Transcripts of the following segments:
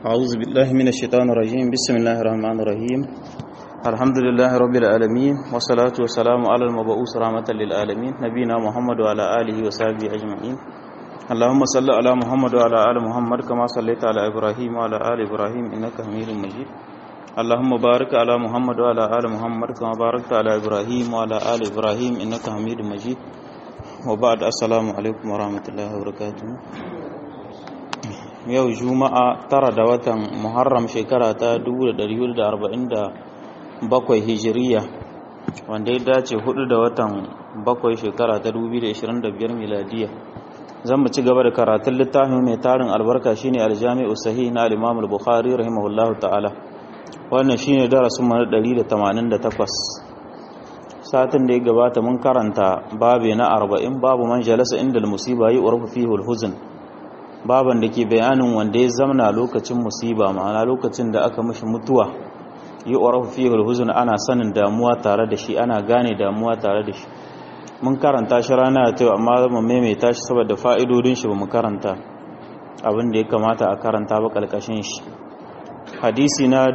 أعوذ بالله من الشيطان الرجيم بسم الله الرحمن الرحيم الحمد لله رب العالمين والصلاة والسلام على المبعوث رحمة للعالمين نبينا محمد وعلى آله وصحبه أجمعين اللهم صل على محمد وعلى آل محمد كما صليت على إبراهيم وعلى آل إبراهيم إنك حميد مجيد اللهم بارك على محمد وعلى آل محمد كما باركت على إبراهيم وعلى آل إبراهيم إنك حميد مجيد وبعد السلام عليكم ورحمة الله وبركاته yau juma'a tara da watan muharram shekara ta 1447 hijiriya wanda ya dace hudu da watan bakwai shekara ta 2025 miladiya zan mu ci gaba da karatun littafin mai tarin albarka shine aljami'u sahih na al-imam al-bukhari rahimahullahu ta'ala wannan shine darasin mu na 188 satin da ya gabata mun karanta babe na 40 babu man jalasa inda al-musiba yi urfu fihi al-huzn baban da ke bayanin wanda ya zamna lokacin musiba ma'ana lokacin da aka mishi mutuwa yi urafu fihi al-huzn ana sanin damuwa tare da shi ana gane damuwa tare da shi mun karanta shi rana ta amma mu maimaita shi saboda fa'idodin shi ba mu karanta abin da ya kamata a karanta ba kalkashin shi hadisi na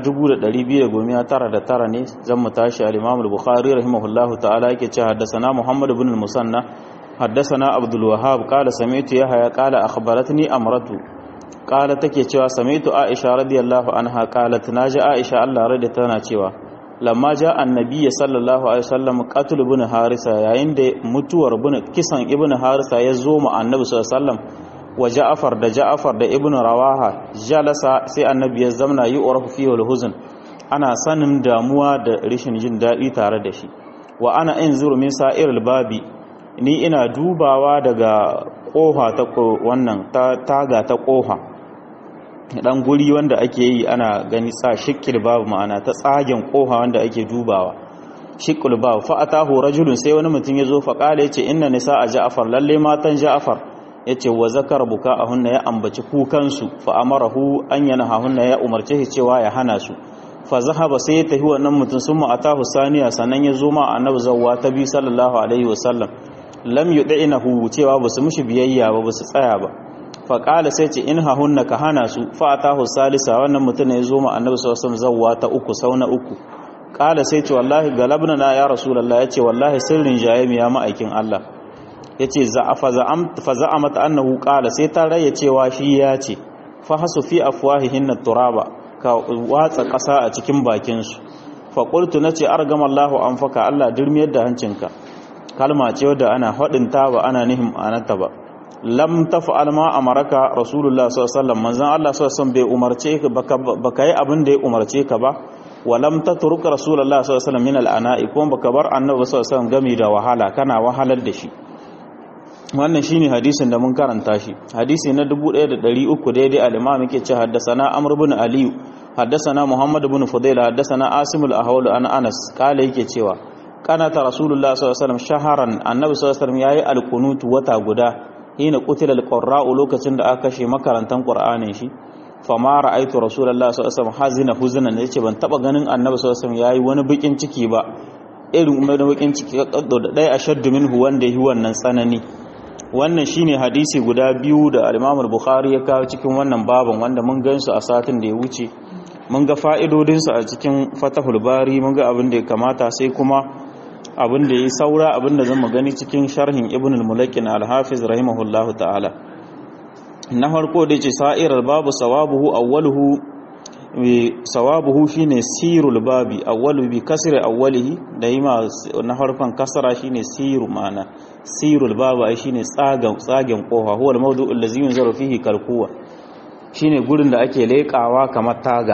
2299 ne zan mu tashi al-Imam al-Bukhari rahimahullahu ta'ala yake cewa haddathana Muhammad ibn al-Musanna حدثنا عبد الوهاب قال سمعت يحيى قال اخبرتني امرته قال take cewa sami'tu Aisha radiyallahu anha qalat naji Aisha Allah rada tana cewa lamma ja annabi sallallahu alaihi wasallam qatl ibn harisa yayin da mutuwar ibn kisan ibn harisa ya zo mu annabi sallallahu alaihi wasallam wa ja'far da ja'far da ibn rawaha jalasa sai annabi ya zamna yi urafu fi huzn ana sanin damuwa da rishin jin dadi tare da shi wa ana inzuru min sa'iril babi ni ina dubawa daga kofa ta wannan taga ta kofa dan guri wanda ake yi ana gani sa shikil babu ma'ana ta tsagen kofa wanda ake dubawa shikul babu fa atahu rajulun sai wani mutum yazo fa kala yace inna nisa a ja'far lalle matan ja'far yace wa zakar buka ahunna ya ambaci kukan su fa amarahu an yanahahunna ya umarce shi cewa ya hana su fa zahaba sai ya tafi wannan mutum sun atahu saniya sannan ya zo ma annabi zawwa ta bi sallallahu alaihi wasallam lam yud'inahu cewa basu mushi biyayya ba basu tsaya ba fa qala sai ce in hahunna ka hana su fa atahu salisa wannan mutum ya zo ma annabi sallallahu alaihi wasallam zawwa ta uku sauna uku qala sai ce wallahi galabna na ya rasulullah yace wallahi sirrin jayemi ya ma'aikin Allah yace za'afa za'am fa za'amat annahu qala sai ta raye cewa shi ya ce fa hasu fi afwahihin turaba ka watsa ƙasa a cikin bakin su fa qultu nace argamallahu anfaka Allah dirmiyar da hancinka kalma ce wadda ana ta ba ana nihin anata ba lam taf'al ma amaraka rasulullah sallallahu alaihi wasallam manzon Allah sallallahu alaihi wasallam bai umarce ka baka yi abin da ya umarce ka ba wa lam tatruk rasulullah sallallahu alaihi wasallam min al'ana'i kuma baka bar annabi sallallahu alaihi wasallam gami da wahala kana wahalar da shi wannan shine hadisin da mun karanta shi hadisi na 1300 daidai al-imam yake ce haddathana amr ibn ali haddathana muhammad ibn fudaila haddathana asim al-ahwal an anas kala yake cewa kanata rasulullah sallallahu alaihi wasallam shaharan annabi sallallahu alaihi wasallam yayi alqunut wata guda hina qutila alqurra'u lokacin da aka kashe makarantan qur'anin shi fama ra'aytu rasulullah sallallahu alaihi wasallam hazina huzunan yace ban taba ganin annabi sallallahu alaihi wasallam yayi wani bakin ciki ba irin wani bakin ciki kaddo da dai ashaddu minhu wanda yi wannan tsanani wannan shine hadisi guda biyu da al-Imam al-Bukhari ya kawo cikin wannan baban wanda mun gansu a satin da ya wuce mun ga fa'idodinsu a cikin Fatahul Bari mun ga abin da ya kamata sai kuma abin da ya yi saura abin da zama gani cikin sharhin ibn al-mulakin al-hafiz rahimahullahu ta'ala na farko da ce sa'irar babu sawabuhu awwaluhu sawabuhu shine sirul babi awwalu bi kasri awwalihi da yi ma na harfan kasara shine siru ma'ana sirul babu ai shine tsagen tsagen kofa huwa al-mawdu'u allazi yunzaru fihi kalkuwa shine gurin da ake leƙawa kamar taga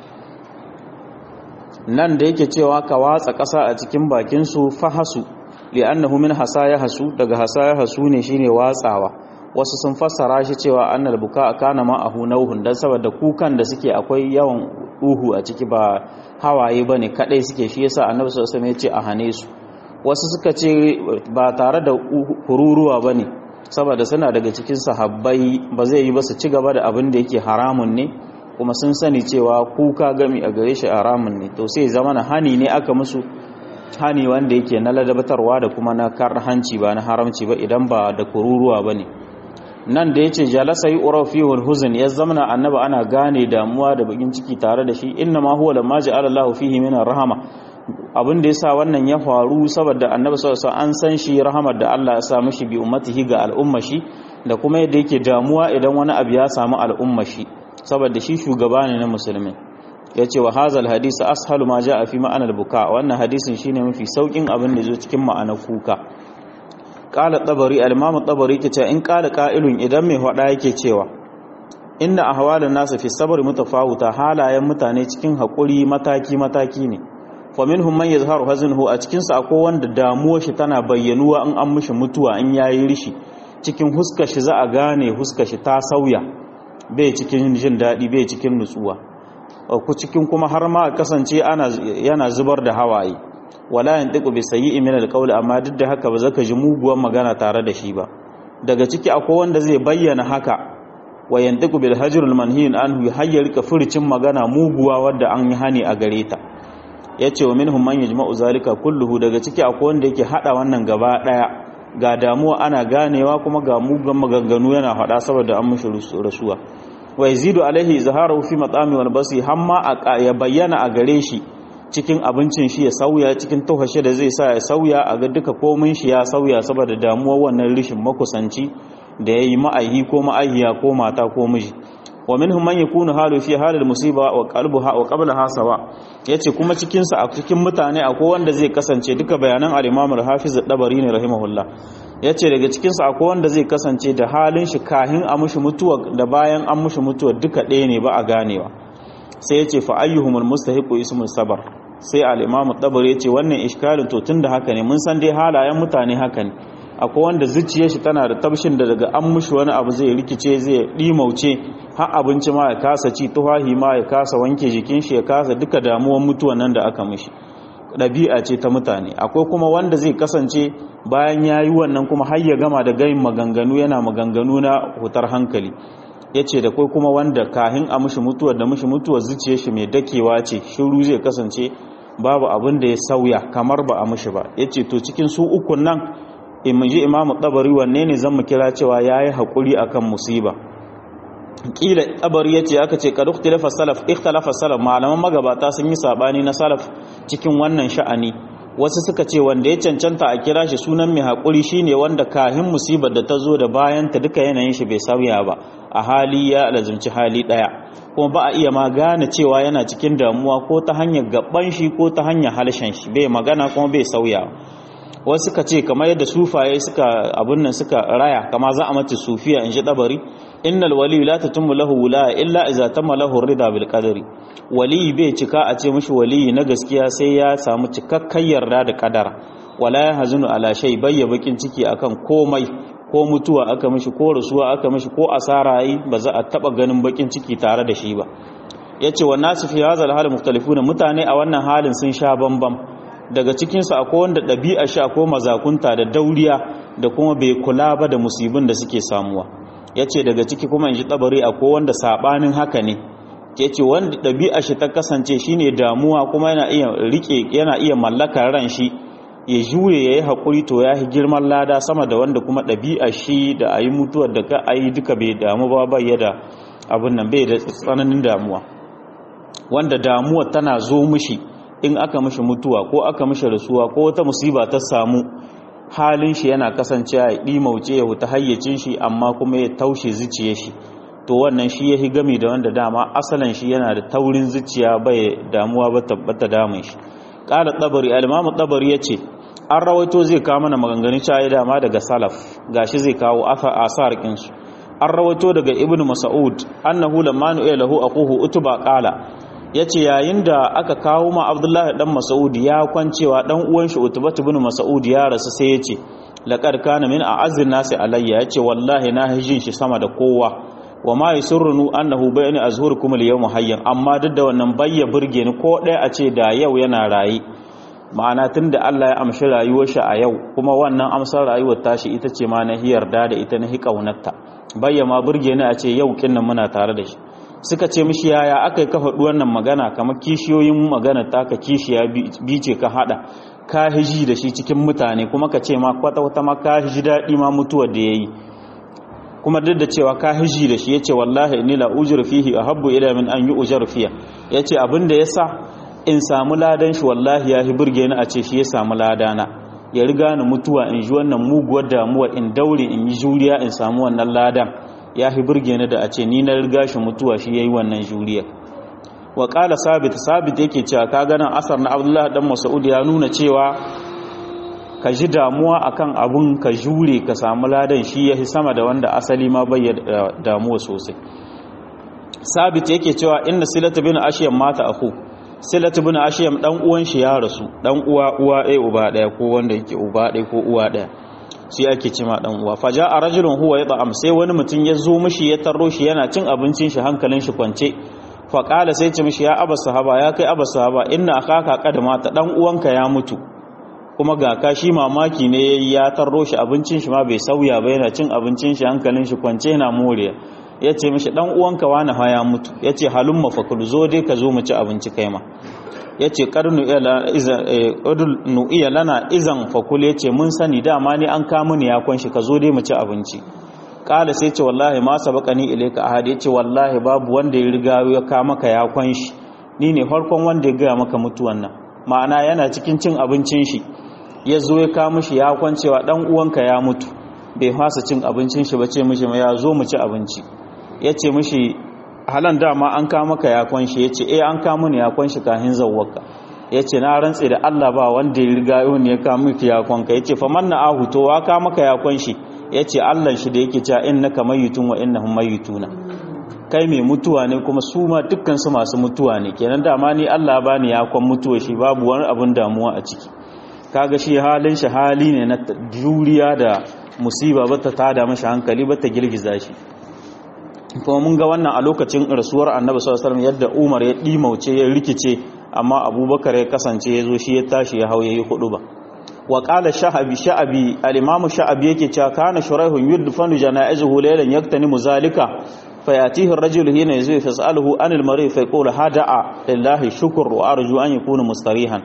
nan da yake cewa ka watsa ƙasa a cikin bakinsu fahasu li'annahu min hasaya hasu daga hasaya hasu ne shine watsawa wasu sun fassara shi cewa annal buka kana ma ahu nauhun dan saboda kukan da suke akwai yawan uhu a ciki ba hawaye bane kadai suke shi yasa annabi sallallahu alaihi wasallam ya ce a hane su wasu suka ce ba tare da kururuwa bane saboda suna daga cikin sahabbai ba zai yi ba su ci gaba da abin da yake haramun ne kuma sun sani cewa kuka gami a gare shi haramun ne to sai zama na hani ne aka musu hani wanda yake na ladabatarwa da kuma na kar hanci ba na haramci ba idan ba da kururuwa ba ne nan da yace jalasa yu'ra fihi al-huzn ya zamana annabi ana gane damuwa da bakin ciki tare da shi inna ma huwa lamma ja'ala Allahu fihi min rahama abin da yasa wannan ya faru saboda annabi sallallahu alaihi an san shi rahamar da Allah ya sa mishi bi ummatihi ga al'umma shi da kuma yadda yake damuwa idan wani abu ya samu al'umma shi saboda shi shugaba ne na musulmi yace wa hazal hadisi ashalu ma ja'a fi ma'anar buka wannan hadisin shine mafi saukin abin da zo cikin ma'anar kuka qala tabari al-imam tabari kace in qala qa'ilun idan mai hada yake cewa inna ahwalan nas fi sabr mutafawuta halayen mutane cikin hakuri mataki mataki ne fa minhum man yazharu haznuhu a cikin sa akwai wanda damuwar shi tana bayyanuwa in an mishi mutuwa in yayi rishi cikin huskar shi za a gane huskar shi ta sauya bai cikin jin dadi bai cikin nutsuwa ku cikin kuma har ma kasance ana yana zubar da hawaye wala yantiqu bi sayyi'i min alqawl amma duk da haka ba zaka ji muguwar magana tare da shi ba daga ciki akwai wanda zai bayyana haka wa yantiqu bil hajrul manhiyin anhu hayyar ka furcin magana muguwa wadda an yi hani a gare ta yace wa minhum man yajma'u zalika kulluhu daga ciki akwai wanda yake hada wannan gaba daya ga damuwa ana ganewa kuma ga mugan maganganu yana hada saboda an mushi rasuwa wa yazidu alaihi izharu fi mat'ami wal basi hamma ya bayyana a gare shi cikin abincin shi ya sauya cikin tuhashe da zai sa ya sauya a ga duka komin shi ya sauya saboda damuwar wannan rishin makusanci da yayi ma'aihi ko ma'aihiya ko mata ko miji wa minhum man yakunu halu fi halil musiba wa qalbuha wa qablaha sawa yace kuma cikin sa a cikin mutane akwai wanda zai kasance duka bayanan al-Imam al-Hafiz ad-Dabari ne rahimahullah yace daga cikin sa akwai wanda zai kasance da halin shi kahin a mushi mutuwa da bayan an mushi mutuwa duka ɗaya ne ba a ganewa sai yace fa ayyuhumul mustahiqu ismul sabar sai al-Imam ad-Dabari yace wannan iskalin to tunda haka ne mun san dai halayen mutane haka ne akwai wanda zuciyar shi tana da tabshin da daga an mushi wani abu zai rikice zai dimauce har abinci ma ya kasa ci tuhahi ma ya kasa wanke jikin shi ya kasa duka damuwan mutuwan nan da aka mishi ɗabi'a ce ta mutane akwai kuma wanda zai kasance bayan ya yi wannan kuma har ya gama da gayin maganganu yana maganganu na hutar hankali ya ce da kai kuma wanda kahin a mishi mutuwar da mishi mutuwar zuciyar shi mai dakewa ce shiru zai kasance babu abin da ya sauya kamar ba a mishi ba ya ce to cikin su ukun nan in ji imamu tabari wanne ne zan mu kira cewa ya yi haƙuri akan musiba kila tabari ya ce aka ce kad ikhtilafa salaf ikhtalafa salaf malaman magabata sun yi sabani na salaf cikin wannan sha'ani wasu suka ce wanda ya cancanta a kira shi sunan mai haƙuri shine wanda kahin musibar da ta zo da bayan ta duka yanayin shi bai sauya ba a hali ya lazumci hali ɗaya kuma ba a iya ma gane cewa yana cikin damuwa ko ta hanyar gaban shi ko ta hanyar halshen shi bai magana kuma bai sauya wasu suka ce kamar yadda sufaye suka abun nan suka raya kama za a mace sufiya in ji dabari innal wali la tatimmu lahu wula illa idza tamma lahu rida bil qadari wali bai cika a ce mishi wali na gaskiya sai ya samu cikakken yarda da kadara wala ya hazunu ala shay bayya bakin ciki akan komai ko mutuwa aka mishi ko rasuwa aka mishi ko asara yi ba za a taba ganin bakin ciki tare da shi ba yace wa nasu fi hadha al hal mukhtalifuna mutane a wannan halin sun sha bambam daga cikinsu akwai wanda ɗabi'a shi akwai mazakunta da dauriya da kuma bai kula ba da musibin da suke samuwa ya ce daga ciki kuma in ji ɗabari akwai wanda saɓanin haka ne ya ce wanda ɗabi'a shi ta kasance shi ne damuwa kuma yana iya riƙe yana iya mallakar ran shi ya jure ya yi haƙuri to ya yi girman lada sama da wanda kuma ɗabi'a shi da a yi mutuwar da ka a yi duka bai damu ba bai da abin nan bai da tsananin damuwa wanda damuwa tana zo mishi in aka mishi mutuwa ko aka mishi rasuwa ko wata musiba ta samu halin shi yana kasancewa ya ɗimauce ya huta hayyacin shi amma kuma ya taushe zuciya shi to wannan shi ya gami da wanda dama asalin shi yana da taurin zuciya bai damuwa ba tabbata damun shi ƙala tsabari alimamu tsabari ya ce an rawaito zai kawo mana maganganun caye dama daga salaf gashi zai kawo asar ƙinsu an rawaito daga ibn mas'ud annahu lamma nu'ila lahu aquhu utuba qala ya ce yayin da aka kawo ma abdullahi dan mas'udi ya kwancewa dan uwan shi utubatu ibn mas'udi ya rasu sai ya ce laqad kana min a'azzin nasi alayya ya ce wallahi na hijin shi sama da kowa wa ma yusurrunu annahu bayna azhurikum al-yawma hayyan amma duk da wannan bayya burge ni ko ɗaya a ce da yau yana rayi ma'ana tunda Allah ya amshi rayuwar shi a yau kuma wannan amsar rayuwar tashi ita ce ma na hiyarda da ita na hi kaunarta bayya ma burge ni a ce yau kinnan muna tare da shi suka ce mishi yaya aka yi ka faɗi wannan magana kamar kishiyoyin magana ta ka kishiya bi ce ka haɗa ka hiji da shi cikin mutane kuma ka ce ma kwata-kwata ma ka hiji daɗi ma mutuwar da ya yi kuma duk da cewa ka hiji da shi yace wallahi inni la ujru fihi ahabbu ila min an yu'jar fiya yace abin da yasa in samu ladan shi wallahi ya hi burge ni a ce shi ya samu ladana ya riga ni mutuwa in ji wannan muguwar damuwa in daure in yi juriya in samu wannan ladan ya hi burge ni da a ce ni na riga shi mutuwa shi yayi wannan juriya wa qala sabit sabit yake cewa ka ganin asar na abdullahi dan mas'ud ya nuna cewa ka ji damuwa akan abun ka jure ka samu ladan shi yahi sama da wanda asali ma bai damuwa sosai sabit yake cewa inna silatu bin ashyam mata akhu silatu bin ashyam dan uwan shi ya rasu dan uwa uwa ɗaya uba ɗaya ko wanda yake uba ɗaya ko uwa ɗaya shi ake ce ma dan uwa faja a rajulun huwa ya ta'am sai wani mutum ya zo mishi ya tarro shi yana cin abincin shi hankalin shi kwance fa qala sai ce mishi ya aba sahaba ya kai aba sahaba inna akaka qad mata dan uwanka ya mutu kuma ga ka shi mamaki ne ya tarro shi abincin shi ma bai sauya ba yana cin abincin shi hankalin shi kwance yana moriya ya ce mishi dan uwanka wani ha ya mutu ya ce halun mafakul zo dai ka zo mu ci abinci kai ma ya ce ƙarnu iya lana izan fakul ya ce mun sani dama ne an kamu ne ya kwanshi ka zo dai mu ci abinci ƙala sai ce wallahi ma sabaka ni ilaika ahad ya ce wallahi babu wanda ya riga ya ka maka ya kwanshi ni ne farkon wanda ya gaya maka mutuwan nan ma'ana yana cikin cin abincin shi ya zo ya ka mishi ya kwancewa dan uwanka ya mutu bai fasa cin abincin shi ba ce mishi ya zo mu ci abinci ya ce mishi halan dama an kama ka yakon shi ya ce eh an kama ni yakon shi kahin zawwaka ya ce na rantse da Allah ba wanda ya riga yau ne ya kama ki yakon ka ya ce fa manna ahu to wa kama ka yakon shi ya ce Allah shi da yake cewa innaka mayyitun wa innahum mayyituna kai mai mutuwa ne kuma su ma dukkan su masu mutuwa ne kenan dama ni Allah ba ni yakon mutuwa shi babu wani abun damuwa a ciki kaga shi halin shi hali ne na juriya da musiba bata tada mashi hankali bata girgiza shi kuma mun ga wannan a lokacin rasuwar annabi sallallahu alaihi yadda Umar ya dimauce ya rikice amma Abubakar ya kasance ya zo shi ya tashi ya hauye yi hudu ba wa qala sha'abi sha'abi al-imamu sha'abi yake cewa kana shuraihun yudfanu janaizuhu laylan yaktanimu zalika fayatihi ar-rajulu hina yazwi fasaluhu anil marid fa yaqulu hada'a lillahi shukr wa arju an yakuna mustarihan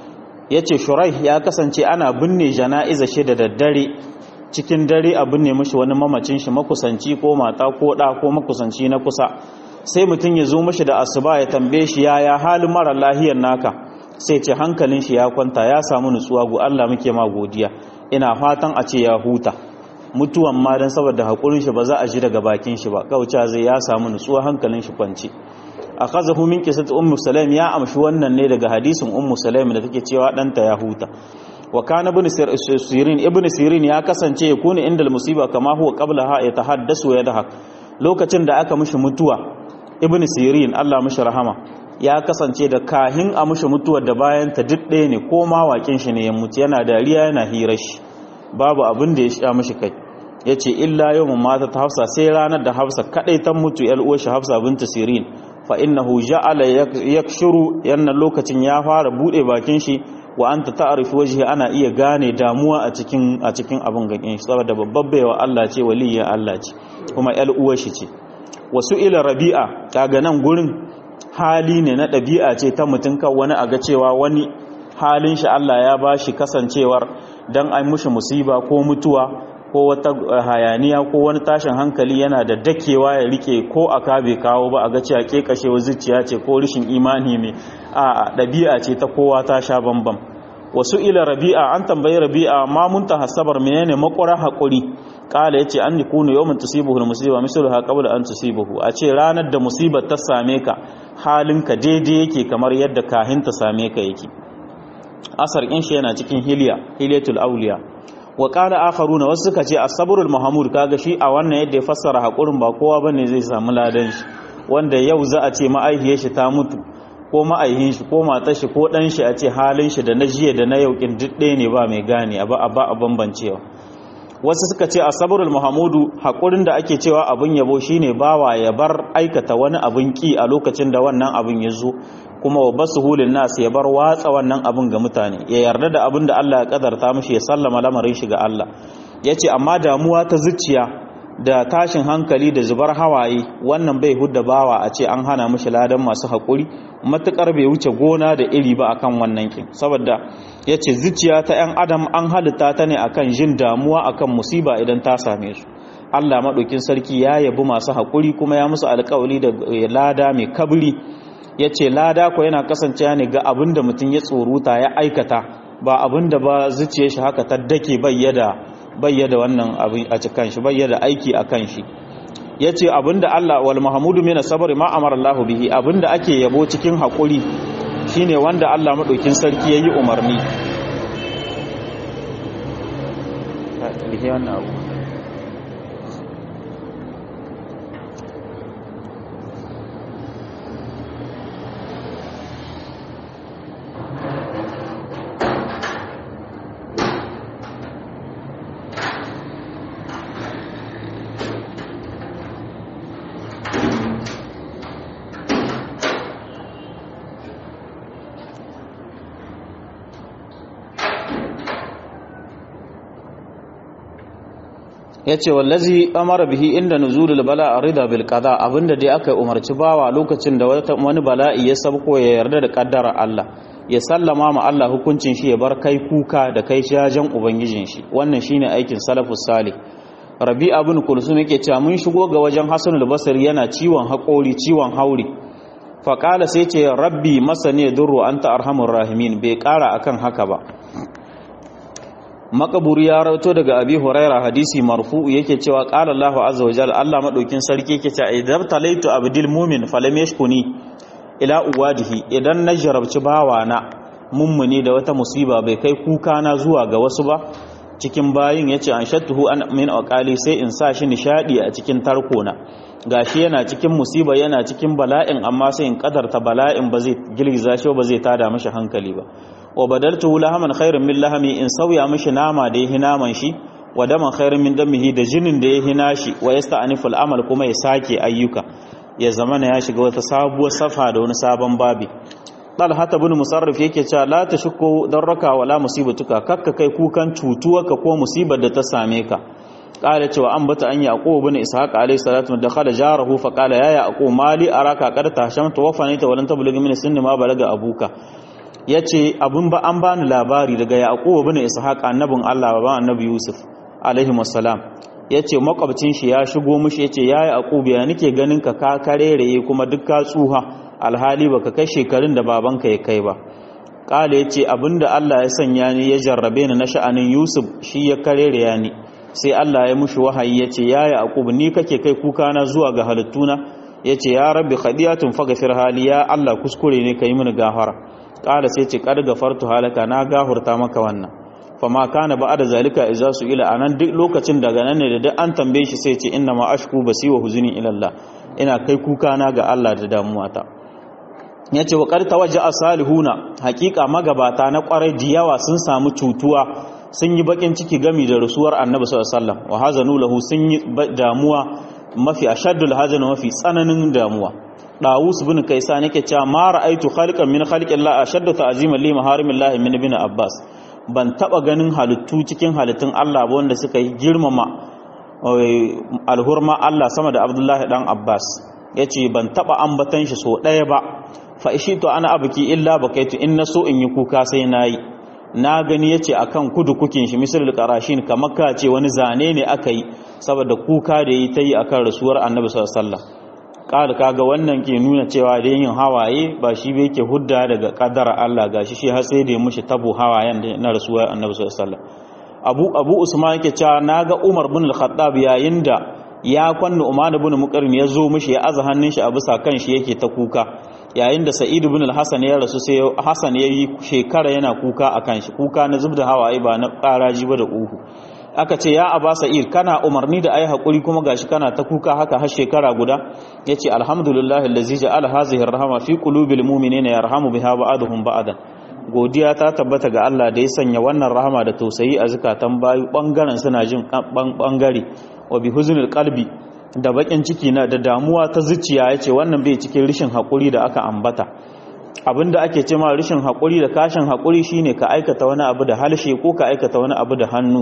yace shuraih ya kasance ana binne janaiza shi da daddare cikin dare abin ne mashi wani mamacin shi makusanci ko mata ko ɗa ko makusanci na kusa sai mutum ya zo mashi da asuba ya tambaye shi yaya halin mara lahiyar naka sai ce hankalin shi ya kwanta ya samu nutsuwa go Allah muke ma godiya ina fatan a ce ya huta mutuwan ma dan saboda hakurin shi ba za a ji daga bakin shi ba kauca zai ya samu nutsuwa hankalin shi kwance akhazahu min qissat ummu sulaim ya amshi wannan ne daga hadisin ummu sulaim da take cewa danta ya huta wa kana ibn sirin ibn sirin ya kasance ya kuni inda musiba kama huwa qablaha ya tahaddasu wa yadhak lokacin da aka mishi mutuwa ibn sirin Allah mishi rahama ya kasance da kahin a mishi mutuwa da bayan ta duk ɗaya ne ko ma wakin shi ne ya mutu yana dariya yana hirar shi babu abin da ya sha mishi kai yace illa yawmun mata ta Hafsa sai ranar da Hafsa kadai ta mutu yar uwar shi Hafsa bint Sirin fa innahu ja'ala yakshuru yanna lokacin ya fara bude bakin shi wa anta ta'rifu wajhi ana iya gane damuwa a cikin a cikin abin ganin shi saboda babbar baiwa Allah ce waliyya Allah ce kuma yar uwar shi ce wasu ila rabi'a kaga nan gurin hali ne na ɗabi'a ce ta mutum kan wani aga cewa wani halin shi Allah ya bashi kasancewar dan ai mushi musiba ko mutuwa ko wata hayaniya ko wani tashin hankali yana da dakewa ya rike ko aka bai kawo ba a ga cewa ke kashewa zuciya ce ko rishin imani mai a ɗabi'a ce ta kowa ta sha bambam wasu ila rabi'a an tambayi rabi'a ma mun ta hasabar menene makwara haƙuri ƙala ya ce an yi kunu yau mun tusibuhu da musiba misalu ha qabla an tusibuhu a ce ranar da musibar ta same ka halinka daidai yake kamar yadda kahin ta same ka yake asar in shi yana cikin hiliya hiliyatul auliya wa qala akharuna wasu suka ce as-sabrul mahmud kaga shi a wannan yadda ya fassara hakurin ba kowa bane zai samu ladan shi wanda yau za a ce ma'aihiyar shi ta mutu ko ma'aihin shi ko matar shi ko dan shi a ce halin shi da na jiya da na yau kin duk ne ba mai gane a ba a bambancewa wasu suka ce as-sabrul mahmudu hakurin da ake cewa abun yabo shine bawa ya bar aikata wani abun ki a lokacin da wannan abun ya zo kuma wa basu hulun nasu ya bar watsa wannan abin ga mutane ya yarda da abin da Allah ya kadarta mishi ya sallama lamarin shi ga Allah ya ce amma damuwa ta zuciya da tashin hankali da zubar hawaye wannan bai hudda bawa a ce an hana mishi ladan masu haƙuri matuƙar bai wuce gona da iri ba akan wannan kin saboda ya ce zuciya ta 'yan adam an halitta ta ne akan jin damuwa akan musiba idan ta same su Allah maɗaukin sarki ya yabi masu haƙuri kuma ya musu alƙawali da lada mai kabri ya ce lada ko yana kasancewa ne ga abin da mutum ya tsoruta ya aikata ba abin da ba zuciya shi haka ta dake bayyada wannan abin a cikin shi bayyada aiki a kan shi ya ce abin da Allah wal mahamudu mina sabari ma amara Allah bihi abin da ake yabo cikin haƙuri shine wanda Allah maɗaukin sarki ya yi umarni ya ce wallazi amara bihi inda nuzulul bala rida bil qada abinda dai aka umarci bawa lokacin da wani bala'i ya sabko ya yarda da kaddara Allah ya sallama ma Allah hukuncin shi ya bar kai kuka da kai jajen ubangijin shi wannan shine aikin salafus salih rabi ibn kulsum yake cewa mun shigo ga wajen hasan al-basri yana ciwon haƙori ciwon hauri fa qala sai ce rabbi masani durru anta arhamur rahimin bai ƙara akan haka ba makaburi ya rauto daga abi huraira hadisi marfu yake cewa qala Allahu azza wajal Allah madaukin sarki yake cewa idan talaitu abdil mu'min falam yashkuni ila uwadihi idan na jarabci bawana mummuni da wata musiba bai kai kuka na zuwa ga wasu ba cikin bayin yace an shattuhu an min aqali sai in sa shi nishadi a cikin tarkona gashi yana cikin musiba yana cikin bala'in amma sai in kadarta bala'in ba zai girgiza shi ba zai tada mashi hankali ba wa badaltuhu lahaman khairan min lahami in sauya mishi nama da yahi naman shi wa daman khairan min damihi da jinin da yahi nashi wa yasta'nifu al'amal kuma ya sake ayyuka ya zamana ya shiga wata sabuwar safa da wani sabon babi Talha ibn Musarrif yake cewa la tashukku darraka wala musibatuka kakka kai kukan cutuwarka ko musibar da ta same ka qala cewa an bata an yaqub ibn ishaq alayhi salatu da khala jarahu fa qala ya yaqub mali araka qad tashamta wa fanita walan tablughi min sinni ma balaga abuka ya ce abin ba an bani labari daga yaƙuwa bin ishaq annabin Allah ba annabi Yusuf alaihi wasalam ya ce makwabcin shi ya shigo mushi ya ce ya yi yaƙubu ya nike ganin ka ka kareraye kuma duk ka tsuha alhali baka kai shekarun da babanka ya kai ba ƙala ya ce abinda Allah ya sanya ni ya jarrabe ni na sha'anin Yusuf shi ya kareraya ni sai Allah ya mushi wahayi ya ce ya yaƙubu ni kake kai kuka na zuwa ga halittuna ya ce ya rabbi khadiyatun faghfir hali ya Allah kuskure ne ka yi mini gafara kala sai ce kad gafartu halaka na gahurta maka wannan fama kana ba da zalika idza su ila anan duk lokacin daga nan ne da duk an tambaye shi sai ce inna ma ashku basi wa huzuni ila Allah ina kai kuka na ga Allah da damuwata yace wa qad tawajja salihuna haqiqa magabata na kwarai diyawa sun samu cutuwa sun yi bakin ciki gami da rasuwar annabi sallallahu alaihi wasallam wa hazanu lahu sun yi damuwa mafi ashaddul hazan mafi tsananin damuwa Dawus bin Kaisan yake cewa ma ra'aitu khaliqan min khaliqin la ashaddu ta'ziman li maharimillahi min ibn Abbas ban taba ganin halittu cikin halittun Allah ba wanda suka yi girmama alhurma Allah sama da Abdullahi dan Abbas yace ban taba ambatan shi so daya ba fa to ana abuki illa bakaitu in naso in yi kuka sai nayi na gani yace akan kudu kukin shi misalul qarashin kamar ka ce wani zane ne aka yi saboda kuka da yi ta yi akan rasuwar Annabi sallallahu alaihi wasallam ƙara kaga wannan ke nuna cewa da yin hawaye ba shi bai ke hudda daga ƙadar Allah gashi shi har sai da ya mushi tabo hawayen na rasuwa annabi sallallahu alaihi wasallam Abu Abu Usman yake cewa naga Umar bin Al-Khattab yayin da ya kwanna Umar bin Muqarrin ya zo mishi ya aza hannun shi a bisa kan shi yake ta kuka yayin da Sa'id bin Al-Hasan ya rasu sai Hasan ya yi shekara yana kuka akan shi kuka na zubda hawaye ba na ƙaraji ba da uhu aka ce ya aba sa'ir kana umarni da ayi hakuri kuma gashi kana ta kuka haka har shekara guda yace alhamdulillahi allazi ja'ala hazihi arhama fi qulubil mu'minina yarhamu biha ba'dhum ba'dan godiya ta tabbata ga Allah da ya sanya wannan rahama da tausayi a zakatan bayu bangaren suna jin bangare wa bi huznil qalbi da bakin ciki na da damuwa ta zuciya yace wannan bai cikin rishin hakuri da aka ambata abinda ake ce ma rishin hakuri da kashin hakuri shine ka aikata wani abu da halshe ko ka aikata wani abu da hannu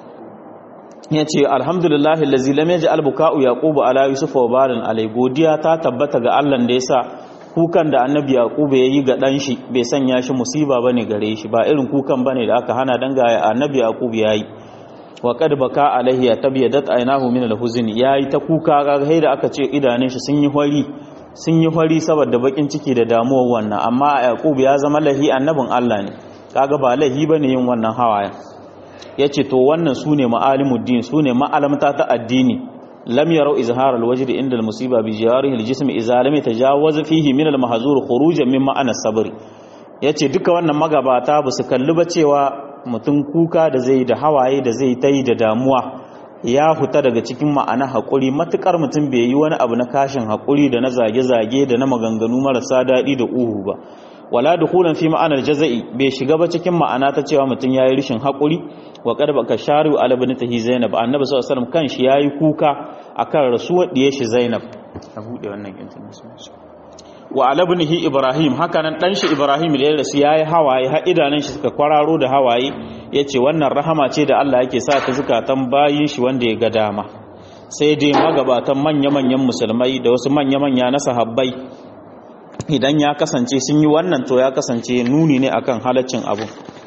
ya ce alhamdulillahi lazi lam yaji albuka'u yaqubu ala yusuf wa barin alai godiya ta tabbata ga Allah da yasa kukan da annabi yaqubu yayi ga dan shi bai sanya shi musiba bane gare shi ba irin kukan bane da aka hana dan ga annabi yaqubu yayi wa qad baka alaihi ya tabyadat aynahu min al-huzn yayi ta kuka ga da aka ce idanun shi sun yi hori sun yi hori saboda bakin ciki da damuwar wannan amma yaqub ya zama lahi annabin Allah ne kaga ba lahi bane yin wannan hawaye yace to wannan sune ma'alimuddin sune ma'alamta ta addini lam yarau izhar al-wajh inda al-musiba bi jawarihi al-jism idza lam yatajawaz fihi min al-mahzur khurujan min ma'ana sabr yace duka wannan magabata ba su kalli ba cewa mutum kuka da zai da hawaye da zai tai da damuwa ya huta daga cikin ma'ana haƙuri matukar mutum bai yi wani abu na kashin haƙuri da na zage-zage da na maganganu marasa daɗi da uhu ba wala dukulan fi ma'anar jaza'i bai shiga ba cikin ma'ana ta cewa mutum yayi rishin haƙuri wa qad baka sharu ala bintihi zainab annabi sallallahu alaihi wasallam kanshi yayi kuka akan rasuwar diye shi zainab a bude wannan kintin wa ala ibnihi ibrahim haka nan dan shi ibrahim da ya rasu yayi hawaye har idanun shi suka kwararo da hawaye yace wannan rahama ce da Allah yake sa ta zukatan bayin shi wanda ya ga dama sai dai magabatan manya-manyan musulmai da wasu manya-manya na sahabbai idan ya kasance sun yi wannan to ya kasance nuni ne akan halaccin abu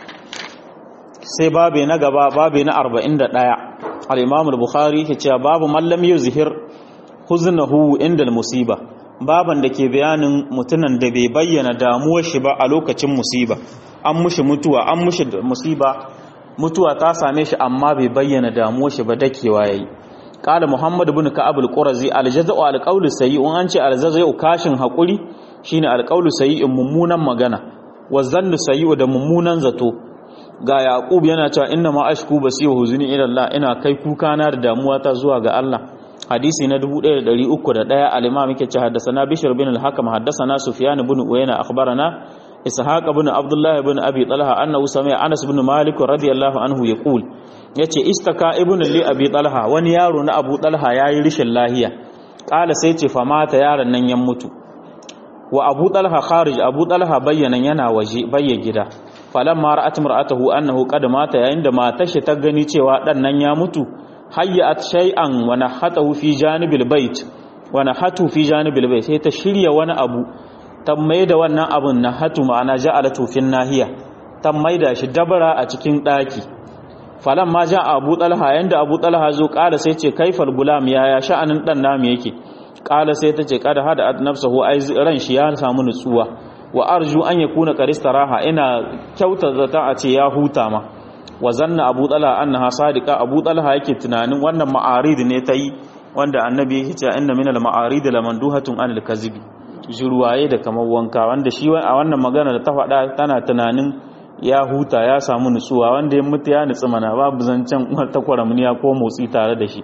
sai babe na gaba babe na 41 al-imam al-bukhari yake cewa babu mallam yuzhir huznahu inda musiba baban da ke bayanin mutunan da bai bayyana damuwar shi ba a lokacin musiba an mushi mutuwa an mushi musiba mutuwa ta same shi amma bai bayyana damuwar shi ba dakewa yayi qala muhammad ibn ka'ab al-qurazi al-jaza'u al-qawl sayyi un an ce al-jaza'u kashin hakuri shine al-qawl sayyi mummunan magana wa zannu sayyi da mummunan zato ga yaqub yana cewa inna ma ashku basi wa huzni ila Allah ina kai kuka na da damuwa ta zuwa ga Allah hadisi na 1301 al-imam yake ce haddathana bishr bin al-hakam haddathana sufyan ibn uyayna akhbarana ishaq ibn abdullah ibn abi talha annahu sami'a anas ibn malik radiyallahu anhu yaqul yace istaka ibn li abi talha wani yaro na abu talha yayi rishin lahiya kala sai ce fa mata yaron nan ya mutu wa abu talha kharij abu talha bayyana yana waje bayya gida falamma ra'at mar'atahu annahu qad mata yayin da matar shi ta gani cewa dan nan ya mutu hayyat shay'an wa nahatahu fi janibil bait wa nahatu fi janibil bait sai ta shirya wani abu ta maida wannan abun nahatu ma'ana ja'alatu fin nahiya ta maida shi dabara a cikin daki falamma ja abu talha yanda abu talha zo kala sai ce kaifal gulam yaya sha'anin dan namu yake kala sai ta ce kada hada nafsahu ai ran shi ya samu nutsuwa wa arju an yakuna qaristaraha ina kyauta zata a ce ya huta ma wa zanna abu talha annaha sadiqa abu talha yake tunanin wannan ma'arid ne ta yi wanda annabi yake cewa inna minal ma'arid lamanduhatun anil kazibi juruwaye da kamar wanka wanda shi a wannan magana da ta faɗa tana tunanin ya huta ya samu nutsuwa wanda ya mutu ya nutsu mana babu zancen ta kwaramniya ko motsi tare da shi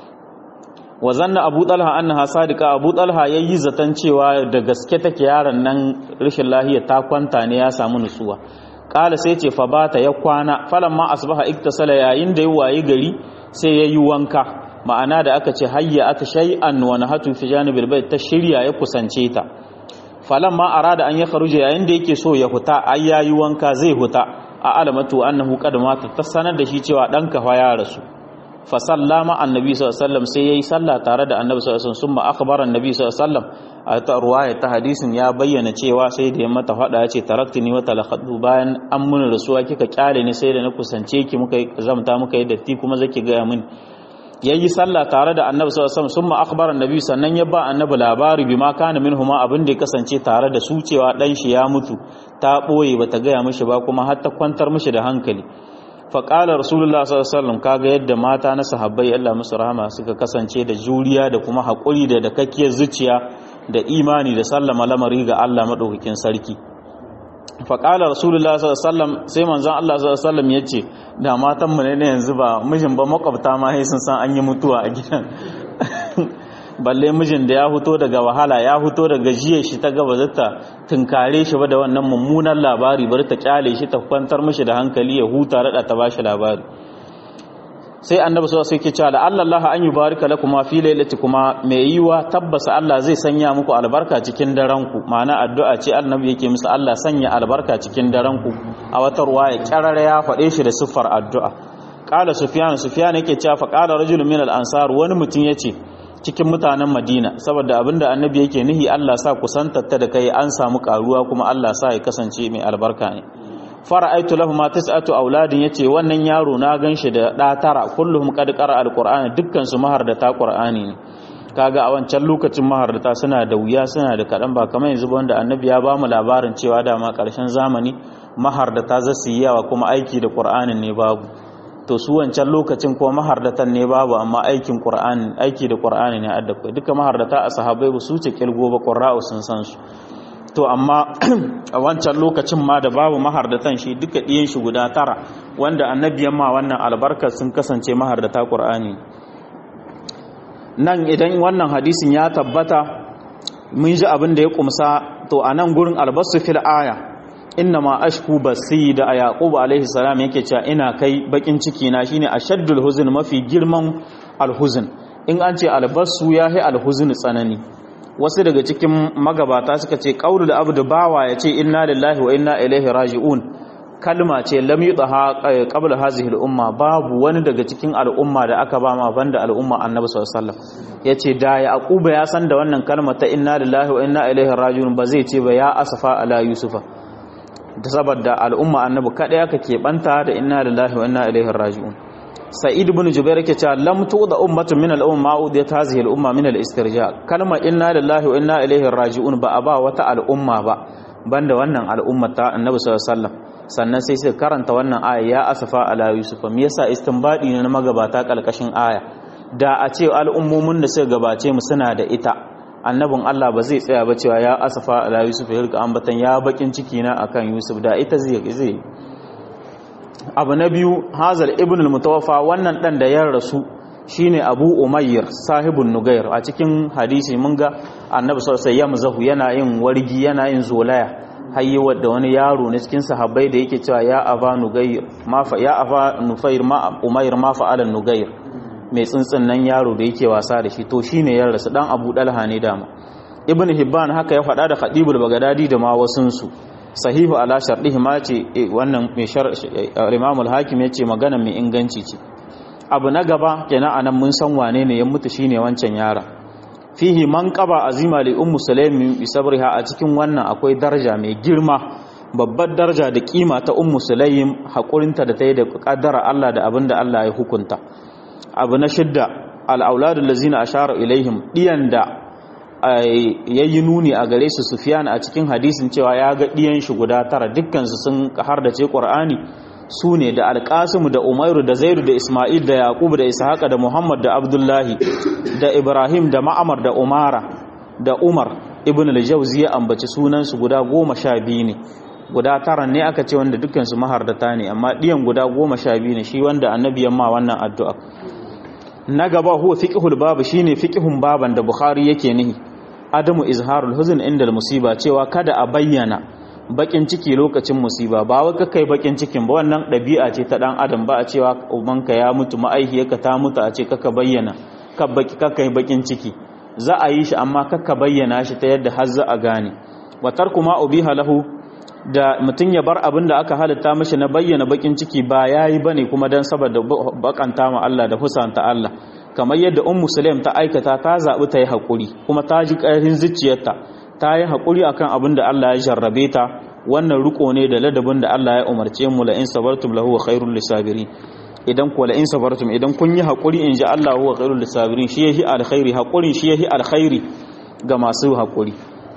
wa zanna abu talha annaha sadiqa abu talha yayi zaton cewa da gaske take yaron nan rashin lahiya ta kwanta ne ya samu nutsuwa kala sai ce fa bata ya kwana falamma asbaha iktasala yayin da ya wayi gari sai yayi wanka ma'ana da aka ce hayya ata shay'an wa nahatu fi janibil bayt ta shirya ya kusance ta falamma arada an ya kharuja yayin da yake so ya huta ai yayi wanka zai huta a alamatu annahu qad mata ta sanar da shi cewa danka fa ya rasu fa sallama annabi sallallahu alaihi wasallam sai yayi sallah tare da annabi sallallahu alaihi wasallam summa akhbara annabi sallallahu alaihi wasallam a ta ruwaya ta hadisin ya bayyana cewa sai da ya mata fada ya ce taraktini wa talakhadu bayan an mun rasuwa kika kyale ni sai da na kusance ki muka zamta muka yi datti kuma zaki ga min yayi sallah tare da annabi sallallahu alaihi wasallam summa akhbara annabi sannan ya ba annabi labari bima kana minhuma abin da ya kasance tare da su cewa dan shi ya mutu ta boye bata gaya mishi ba kuma har ta kwantar mishi da hankali fa qala rasulullah sallallahu alaihi wasallam kaga yadda mata na sahabbai Allah musu rahama suka kasance da juriya da kuma hakuri da dakakkiyar zuciya da imani da sallama lamari ga Allah madaukakin sarki fa qala rasulullah sallallahu alaihi wasallam sai manzon Allah sallallahu alaihi wasallam yace da matan mu ne yanzu ba mijin ba makwabta ma sai sun san an yi mutuwa a gidan balle mijin da ya fito daga wahala ya fito daga jiya shi ta gaba zata tunkare shi ba da wannan mummunan labari bari ta kyale shi ta kwantar mishi da hankali ya huta rada ta bashi labari sai annabi sallallahu alaihi wasallam yake cewa Allah an yubarika lakuma fi kuma mai yiwa tabbasa Allah zai sanya muku albarka cikin daren ku ma'ana addu'a ce annabi yake musu Allah sanya albarka cikin daren ku a wata ruwaya kyarara ya faɗe shi da siffar addu'a qala sufyan sufyan yake cewa fa qala rajulun min al-ansar wani mutum yace cikin mutanen Madina saboda abinda annabi yake nihi Allah sa kusantatta da kai an samu karuwa kuma Allah sa ya kasance mai albarka ne fara'aitu lahu ma tis'atu auladin yace wannan yaro na ganshi da da tara kulluhum qad qara alqur'ani dukkan su mahardata qur'ani ne kaga a wancan lokacin mahardata suna da wuya suna da kadan ba kamar yanzu ba wanda annabi ya bamu labarin cewa dama karshen zamani mahardata za su yi yawa kuma aiki da qur'anin ne babu to su wancan lokacin ko mahardatan ne babu amma aikin qur'ani aiki da qur'ani ne adda duka mahardata a sahabbai ba su ce kilgo ba qurra'u sun san su to amma a wancan lokacin ma da babu mahardatan shi duka ɗiyan shi guda tara wanda annabiyan ma wannan albarkar sun kasance mahardata ƙur'ani nan idan wannan hadisin ya tabbata mun ji abin da ya kumsa to a nan gurin albasu fil aya inna ma ashku basi da a yaƙubu alaihi salam yake cewa ina kai bakin ciki na shine ashaddul huzn mafi girman alhuzn in an ce albasu yahi alhuzn tsanani wasu daga cikin magabata suka ce qaulul abdu bawa yace inna lillahi wa inna ilaihi raji'un kalma ce lam yudha qabla hazihi al-umma babu wani daga cikin al'umma da aka ba ma banda al'umma annabi sallallahu alaihi wasallam yace da yaquba ya san da wannan kalma ta inna lillahi wa inna ilaihi raji'un ba zai ce ba ya asafa ala yusufa da saboda al'umma annabi kada aka keɓanta da inna lillahi wa inna ilaihi raji'un sa'id ibn jubair yake cewa lam tu'da ummatun min al-umma udiyat hadhihi al-umma min al-istirja kalma inna lillahi wa inna ilaihi raji'un ba a ba wata al'umma ba banda wannan al'umma ta annabi sallallahu alaihi wasallam sannan sai suka karanta wannan aya ya asafa ala yusufa me yasa istinbadi ne na magabata kalkashin aya da a ce al'ummomin da suka gabace mu suna da ita annabin Allah ba zai tsaya ba cewa ya asafa ala yusuf ya rika ambatan ya bakin ciki na akan yusuf da ita zai zai abu na biyu hazal ibn al-mutawaffa wannan dan da ya rasu shine abu umayyar sahibun nugair a cikin hadisi mun ga annabi sallallahu alaihi wasallam yana yin wargi yana yin zolaya hayyi wadda wani yaro ne cikin sahabbai da yake cewa ya aba nugair ma fa ya aba nufair ma umayyar ma fa'alan nugair mai tsuntsun nan yaro da yake wasa da shi to shine ya rasu dan abu dalha ne dama ibn hibban haka ya faɗa da khadibul bagadadi da ma wasunsu sahihu ala shardihi ma ce wannan mai shar imam al-hakim yace magana mai inganci ce abu na gaba kenan anan mun san wane ne ya mutu shine wancan yara fihi man qaba azima li ummu sulaim bi sabriha a cikin wannan akwai daraja mai girma babbar daraja da kima ta ummu sulaim hakurinta da ta yi da kaddara Allah da abinda Allah ya hukunta abu na shidda al-auladul lazina ashara ilaihim diyan da ya yi nuni a gare su sufiyan a cikin hadisin cewa ya ga ɗiyan shi guda tara dukkansu sun har da ce ƙwar'ani su ne da alƙasimu da umairu da zairu da ismail da yaƙubu da ishaqa da muhammad da abdullahi da ibrahim da ma'amar da umara da umar ibn al-jawzi ya ambaci sunansu guda goma sha biyu ne guda tara ne aka ce wanda dukkansu mahardata ne amma ɗiyan guda goma sha biyu ne shi wanda annabi ma wannan addu'a na gaba huwa fiqhul babu shine fiqhun baban da bukhari yake nihi adamu izharul huzn inda musiba cewa kada a bayyana bakin ciki lokacin musiba ba wai kai bakin cikin ba wannan dabi'a ce ta dan adam ba a cewa ubanka ya mutu ma'aihiyarka ta mutu a ce kaka bayyana ka baki kaka bakin ciki za a yi shi amma kaka bayyana shi ta yadda har za a gane wa tarku ma ubiha lahu da mutum ya bar abin da aka halitta mashi na bayyana bakin ciki ba yayi bane kuma dan saboda bakanta ma Allah da husanta Allah kamar yadda ummu sulaim ta aikata ta zaɓi ta yi haƙuri kuma ta ji ƙarfin zuciyarta ta yi haƙuri akan abin da Allah ya jarrabe ta wannan riko ne da ladabin da Allah ya umarce mu la in sabartum lahu khairul lisabirin idan ku la in sabartum idan kun yi haƙuri in ji Allah huwa khairul lisabirin shi yahi alkhairi haƙurin shi yahi alkhairi ga masu haƙuri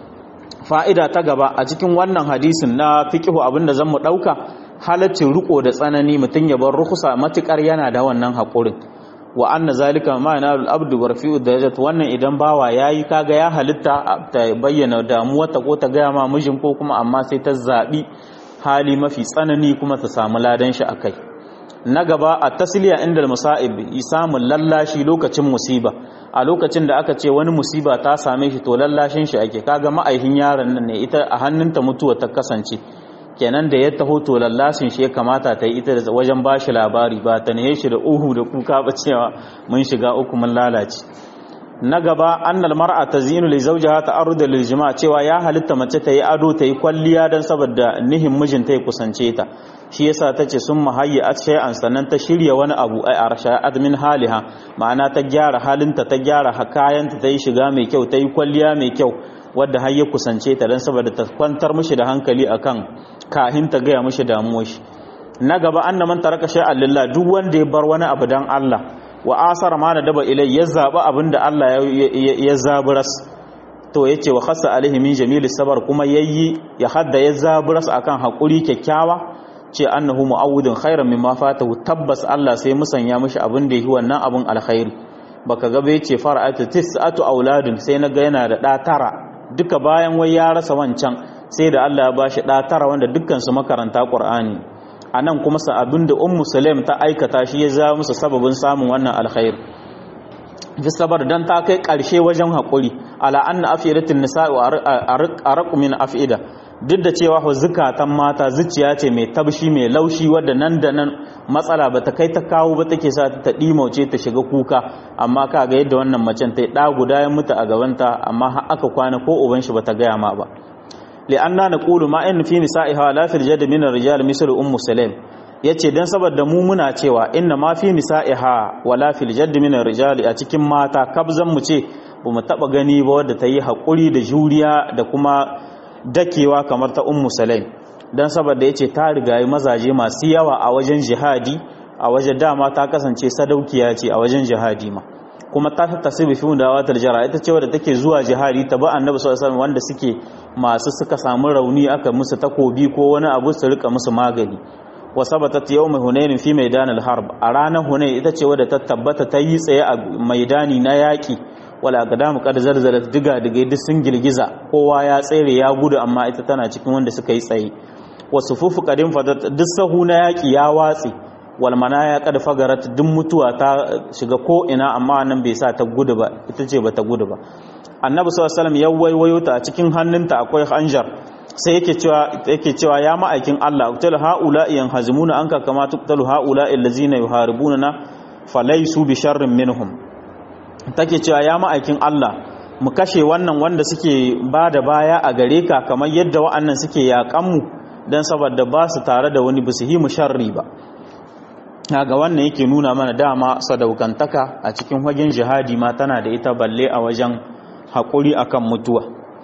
fa'ida ta gaba a cikin wannan hadisin na fiqhu abinda zan mu dauka halaccin riko da tsanani mutun ya bar rukhsa matukar yana da wannan haƙurin wa anna zalika ma yanalu al-abdu wa rafi'u darajat wannan idan bawa yayi kaga ya halitta ta bayyana damuwa ta ko ta ga ma mijin ko kuma amma sai ta zabi hali mafi tsanani kuma ta samu ladan shi akai na gaba a tasliya inda al-musa'ib isamun lallashi lokacin musiba a lokacin da aka ce wani musiba ta same shi to lallashin shi ake kaga ma'aihin yaron nan ne ita a hannunta mutuwa ta kasance kenan da ya taho to lallasin shi ya kamata ta yi ita da wajen ba shi labari ba ta ne shi da uhu da kuka ba cewa mun shiga uku mun lalace na gaba annal mar'a tazinu li zawjiha ta'arruda lil jima' cewa ya halitta mace ta yi ado ta yi kwalliya dan saboda nihin mijinta ya kusance ta shi yasa tace sun mahayya at shay'an sannan ta shirya wani abu ai arsha'at min haliha ma'ana ta gyara halinta ta gyara kayanta ta yi shiga mai kyau ta yi kwalliya mai kyau wadda har ya kusance ta dan saboda ta kwantar mishi da hankali akan kahin ta gaya mishi damuwar shi na gaba anna man taraka shay'an lillah duk wanda ya bar wani abu dan Allah wa asara ma da daba ilai ya zaba abinda Allah ya zaburas to yace wa khassa alaihi min jamili sabar kuma yayi ya hadda ya zaburas akan hakuri kyakkyawa ce annahu mu'awwidun khairan mimma fatahu tabbas Allah sai musanya mishi abin da yi wannan abin alkhairi baka ga bai ce fara'atu tis'atu auladun sai naga yana da da tara duka bayan wai ya rasa wancan sai da Allah ya bashi da tara wanda dukkan su makaranta Qur'ani anan kuma sa abin da ummu sulaim ta aikata shi ya zama musu sababin samun wannan alkhairi fi sabar dan ta kai karshe wajen hakuri ala anna afidatin nisa'i arqu min afida duk da cewa ho zukatan mata zuciya ce mai tabshi mai laushi wadda nan da nan matsala bata kai ta kawo ba take sa ta dimauce ta shiga kuka amma ka ga yadda wannan macen ta da guda ya mutu a gabanta amma har aka kwana ko uban shi bata gaya ma ba li'anna naqulu ma in fi nisa'iha la fil jadd min ar-rijal misl ummu sulaim yace dan saboda mu muna cewa inna ma fi nisa'iha wala fil jadd min ar-rijal a cikin mata kabzan mu ce bamu taba gani ba wadda ta yi hakuri da juriya da kuma dakewa kamar ta ummu sulaim dan saboda yace ta rigayi mazaje masu yawa a wajen jihadi a wajen dama ta kasance sadaukiya ce a wajen jihadi ma kuma ta fi tasibi fi dawatar jara ita ce wadda take zuwa jihadi ta ba annabi sallallahu alaihi wanda suke masu suka samu rauni aka musu takobi ko wani abu su rika musu magani wa sabatat yawm hunain fi maidan al-harb a ranar hunain ita ce wadda ta tabbata ta yi tsaye a maidani na yaki wala aqdamu qad zalzalat diga diga duk sun girgiza kowa ya tsere ya gudu amma ita tana cikin wanda suka yi tsaye wa sufufu qadim fadat duk sahu na yaki ya watsi walmana ya kada fagarat duk mutuwa ta shiga ko ina amma nan bai sa ta gudu ba ita ce ba ta gudu ba annabi sallallahu alaihi wasallam ya waiwayo ta a cikin hannunta akwai hanjar sai yake cewa yake cewa ya ma'aikin Allah uqtal haula yan hazimuna anka kama tuqtalu haula allazina yuharibuna falaysu bi sharrin minhum take cewa ya ma'aikin Allah mu kashe wannan wanda suke bada baya a gare ka kamar yadda wa'annan suke yakan mu dan saboda ba su tare da wani bisu mu sharri ba ga wannan yake nuna mana dama sadaukantaka a cikin wajen jihadi ma tana da ita balle a wajen haƙuri akan mutuwa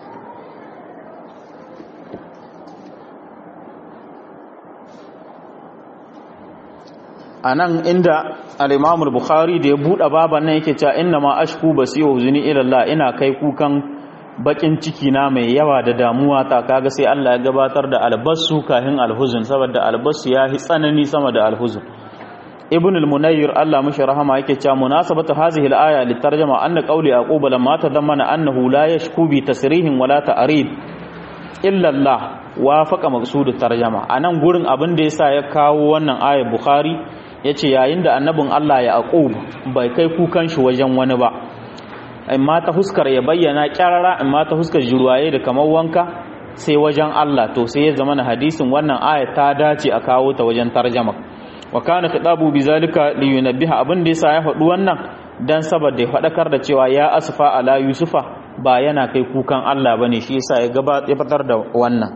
a nan inda al'imamul bukhari da ya buɗe baban nan yake cewa inna ma ashku basiru zuni ilallah ina kai kukan bakin ciki na mai yawa da damuwa ta kaga sai Allah ya gabatar da albasu kahin alhuzun saboda albasu ya hi tsanani sama da alhuzun ibn al-munayyir Allah mushi rahama yake cewa munasabatu hadhihi al-aya litarjama anna qawli yaqub lamma tadammana annahu la yashku bi tasrihin wala ta'rib illa Allah wafaqa maqsud tarjama anan gurin abin da yasa ya kawo wannan ayar bukhari yace yayin da annabin Allah yaqub bai kai kukan shi wajen wani ba amma ta huskar ya bayyana kyarara amma ta huskar jurwaye da kamar wanka sai wajen Allah to sai ya zama na hadisin wannan aya ta dace a kawo ta wajen tarjama wa kana khitabu bizalika li yunabbiha abin da yasa ya faɗi wannan dan saboda ya faɗakar da cewa ya asfa ala yusufa ba yana kai kukan Allah bane shi yasa ya gaba ya fitar da wannan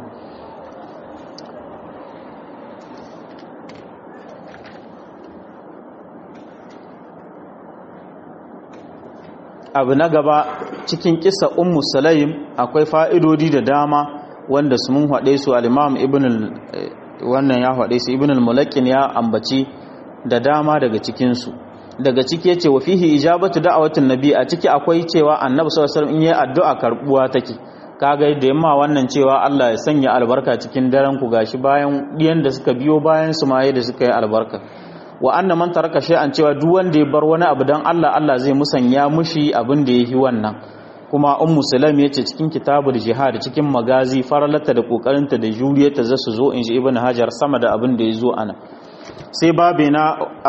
abu na gaba cikin kisa ummu sulaim akwai fa'idodi da dama wanda su mun haɗe su al-imam ibn wannan ya haɗe su ibn al-mulakin ya ambaci da dama daga cikinsu daga ciki yace wa fihi ijabatu da'awatin nabi a ciki akwai cewa annabi sallallahu alaihi wasallam in yayi addu'a karbuwa take kaga da yamma wannan cewa Allah ya sanya albarka cikin daren ku gashi bayan diyan da suka biyo bayan su ma da suka yi albarka wa anna man taraka shay'an cewa duk wanda ya bar wani abu dan Allah Allah zai musanya mushi abin da yayi wannan kuma ummu salam yace cikin kitabul jihad cikin magazi faralata da kokarinta da juriyarta za su zo inji ibnu hajar sama da abin da yazo ana sai babe na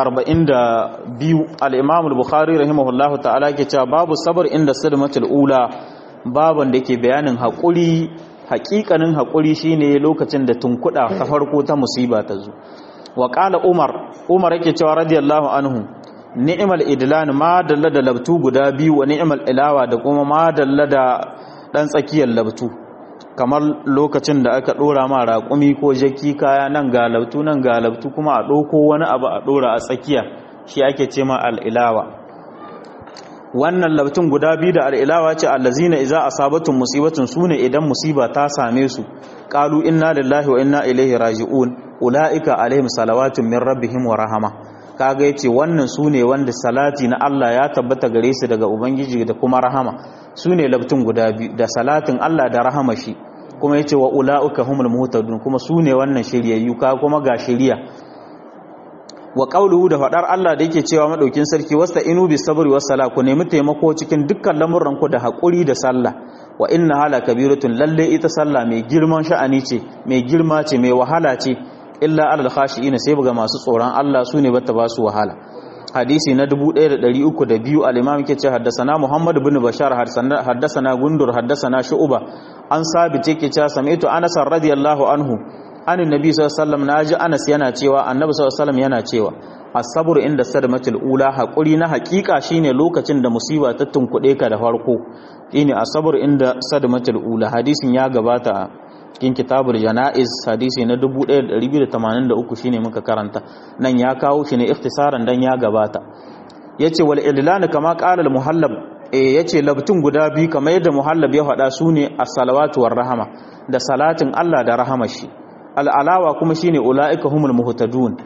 42 al-imam al-bukhari rahimahullahu ta'ala ke cewa babu sabr inda sadmatul ula baban da ke bayanin hakuri hakikanin hakuri shine lokacin da tunkuda ta farko ta musiba ta zo wa qala umar umar yake cewa radiyallahu anhu ni'mal idlan ma dalla da labtu guda biyu wa ni'mal ilawa da kuma ma dalla da dan tsakiyar labtu kamar lokacin da aka dora ma raƙumi ko jaki kaya nan ga labtu nan ga labtu kuma a ɗauko wani abu a dora a tsakiya shi ake ce ma al'ilawa wannan labtun guda biyu da al'ilawa ce allazina iza asabatun musibatun sune idan musiba ta same su qalu inna lillahi wa inna ilaihi raji'un ulaika alaihim salawatun min rabbihim wa rahama kaga yace wannan sune wanda salati na Allah ya tabbata gare su daga ubangiji da kuma rahama sune labtun guda biyu da salatin Allah da rahama shi kuma yace wa ulaika humul muhtadun kuma sune wannan shiryayyu ka kuma ga shiriya wa qawluhu da fadar Allah da yake cewa madaukin sarki wasta inu bis sabri was sala ku nemi taimako cikin dukkan lamuran ku da hakuri da sallah wa inna hala kabiratun lalle ita sallah mai girman sha'ani ce mai girma ce mai wahala ce illa alal khashi'ina sai buga masu tsoron Allah su ne bata ba su wahala hadisi na 1302 al-imam yake ce haddasana Muhammad ibn Bashar haddasana Gundur haddasana Shu'ba an sabit yake cewa sami'tu Anas radiyallahu anhu an annabi sallallahu alaihi wasallam naji Anas yana cewa annabi sallallahu alaihi wasallam yana cewa as-sabr inda sadmatul ula hakuri na hakika shine lokacin da musiba ta tunkude ka da farko shine as-sabr inda sadmatul ula hadisin ya gabata cikin kitabul janaiz hadisi na 1283 shine muka karanta nan ya kawo shi ne ikhtisaran dan ya gabata yace wal idlan kama qala al muhallab eh yace labtun guda biyu kamar yadda muhallab ya faɗa sune as-salawatu war rahama da salatin Allah da rahama shi al alawa kuma shine ulaika humul muhtadun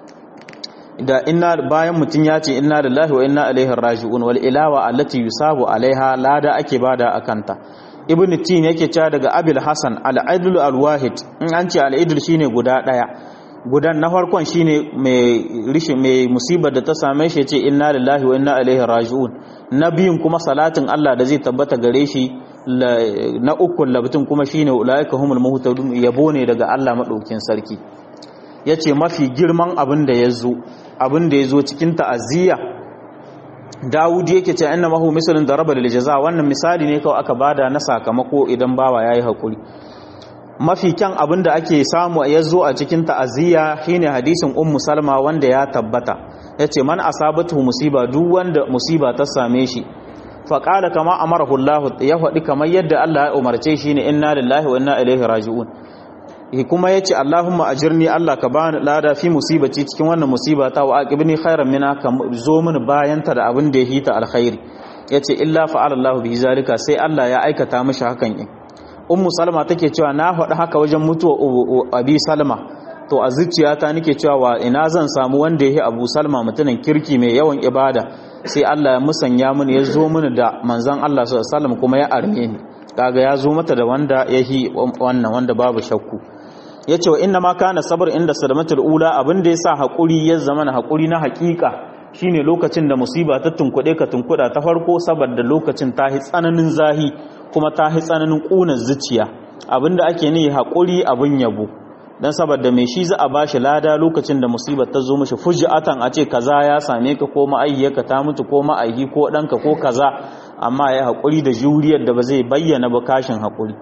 da inna bayan mutun ya ce inna lillahi wa inna ilaihi raji'un wal ilawa allati yusabu alaiha lada ake bada akanta ibn tin yake cewa daga abil hasan al-adl al-wahid in an ce al-adl shine guda daya gudan na farkon shine mai rishi mai musibar da ta same shi yace inna lillahi wa inna ilaihi raji'un na biyun kuma salatin Allah da zai tabbata gare shi na ukun labtun kuma shine ulaika humul muhtadun yabo ne daga Allah madaukin sarki yace mafi girman abin da yazo abin da yazo cikin ta'aziyya Dawud yake ce inna mahu misalin daraba lil jaza wannan misali ne kawai aka bada na sakamako idan bawa yayi hakuri mafi kyan abin da ake samu ya zo a cikin ta'aziyya shine hadisin ummu salma wanda ya tabbata yace man asabatu musiba duk wanda musiba ta same shi fa qala kama amarahu Allah ya faɗi kamar yadda Allah ya umarce shi ne inna lillahi wa inna ilaihi raji'un kuma yace Allahumma ajirni Allah ka bani lada fi musibati cikin wannan musiba ta wa aqibni khairan minha ka zo mini bayan ta da abin da ya hita alkhairi yace illa fa'ala Allah bi zalika sai Allah ya aikata mishi hakan in ummu salma take cewa na faɗi haka wajen mutuwa abi salma to a zuciyata nake cewa wa ina zan samu wanda yake abu salma mutumin kirki mai yawan ibada sai Allah ya musanya mini ya zo mini da manzon Allah sallallahu alaihi wasallam kuma ya arme ni kaga ya zo mata da wanda yahi wannan wanda babu shakku yace wa inna ma kana sabr inda sadamatul ula abinda yasa hakuri ya zama na hakuri na hakika shine lokacin da musiba ta tunkuɗe ka tunkuɗa ta farko saboda lokacin ta hi tsananin zahi kuma ta hi tsananin ƙunar zuciya abinda ake ne haƙuri abin yabo don saboda mai shi za a bashi lada lokacin da musibar ta zo mishi fuji'atan a ce kaza ya same ka ko ma'aihiyarka ta mutu ko ma'aihi ko ɗanka ko kaza amma ya haƙuri da juriyar da ba zai bayyana ba kashin haƙuri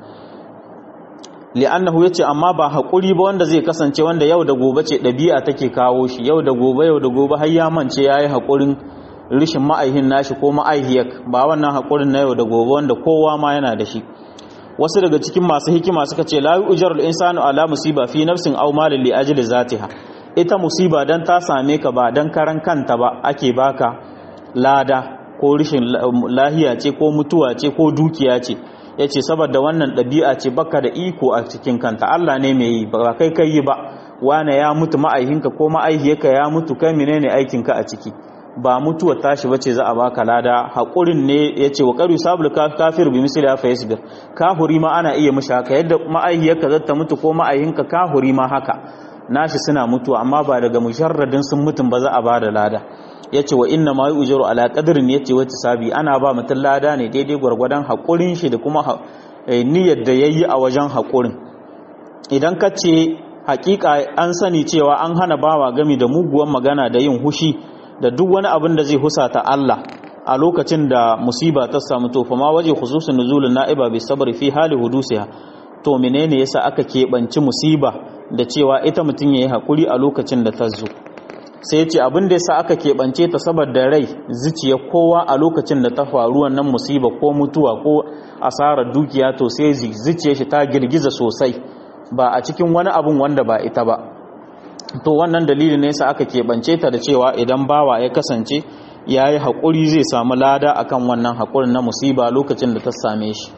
li'annahu yace amma ba haƙuri ba wanda zai kasance wanda yau da gobe ce ɗabi'a take kawo shi yau da gobe yau da gobe har ya mance yayi haƙurin rishin ma'aihin nashi ko ma'aihiyar ba wannan haƙurin na yau da gobe wanda kowa ma yana da shi wasu daga cikin masu hikima suka ce la yujarul insanu ala musiba fi nafsin aw malin li ajli zatiha ita musiba dan ta same ka ba dan karan kanta ba ake baka lada ko rishin lahiya ce ko mutuwa ce ko dukiya ce yace saboda wannan ɗabi'a ce baka da iko a cikin kanta Allah ne mai yi ba kai kai yi ba wane ya mutu ma'aihinka ko ma'aihiyarka ya mutu kai menene aikinka a ciki ba mutuwa tashi bace za a baka lada haƙurin ne yace wa qaru sabul kafir bi misli fa yasbir kafuri ma ana iya mishi haka yadda ma'aihiyarka zata mutu ko ma'aihinka kafuri ma haka nashi suna mutuwa amma ba daga musharradin sun mutun ba za a bada lada yace wa inna ma yujaru ala qadrin yace wata sabi ana ba mutun lada ne daidai gwargwadon haƙurin shi da kuma niyyar da yayi a wajen haƙurin idan ka ce hakika an sani cewa an hana bawa gami da muguwan magana da yin hushi da duk wani abin da zai husata Allah a lokacin da musiba ta samu to ma waje khususun nuzulun na'iba bi sabri fi hali hudusiha to menene yasa aka keɓanci musiba da cewa ita mutum yayi hakuri a lokacin da ta zo sai yace abin da yasa aka keɓance ta saboda rai zuciya kowa a lokacin da ta faru wannan musiba ko mutuwa ko asarar dukiya to sai zuciyar shi ta girgiza sosai ba a cikin wani abun wanda ba ita ba to wannan dalili ne sa aka keɓance ta da cewa idan bawa ya kasance ya yi haƙuri zai samu lada akan wannan haƙurin na musiba lokacin da ta same shi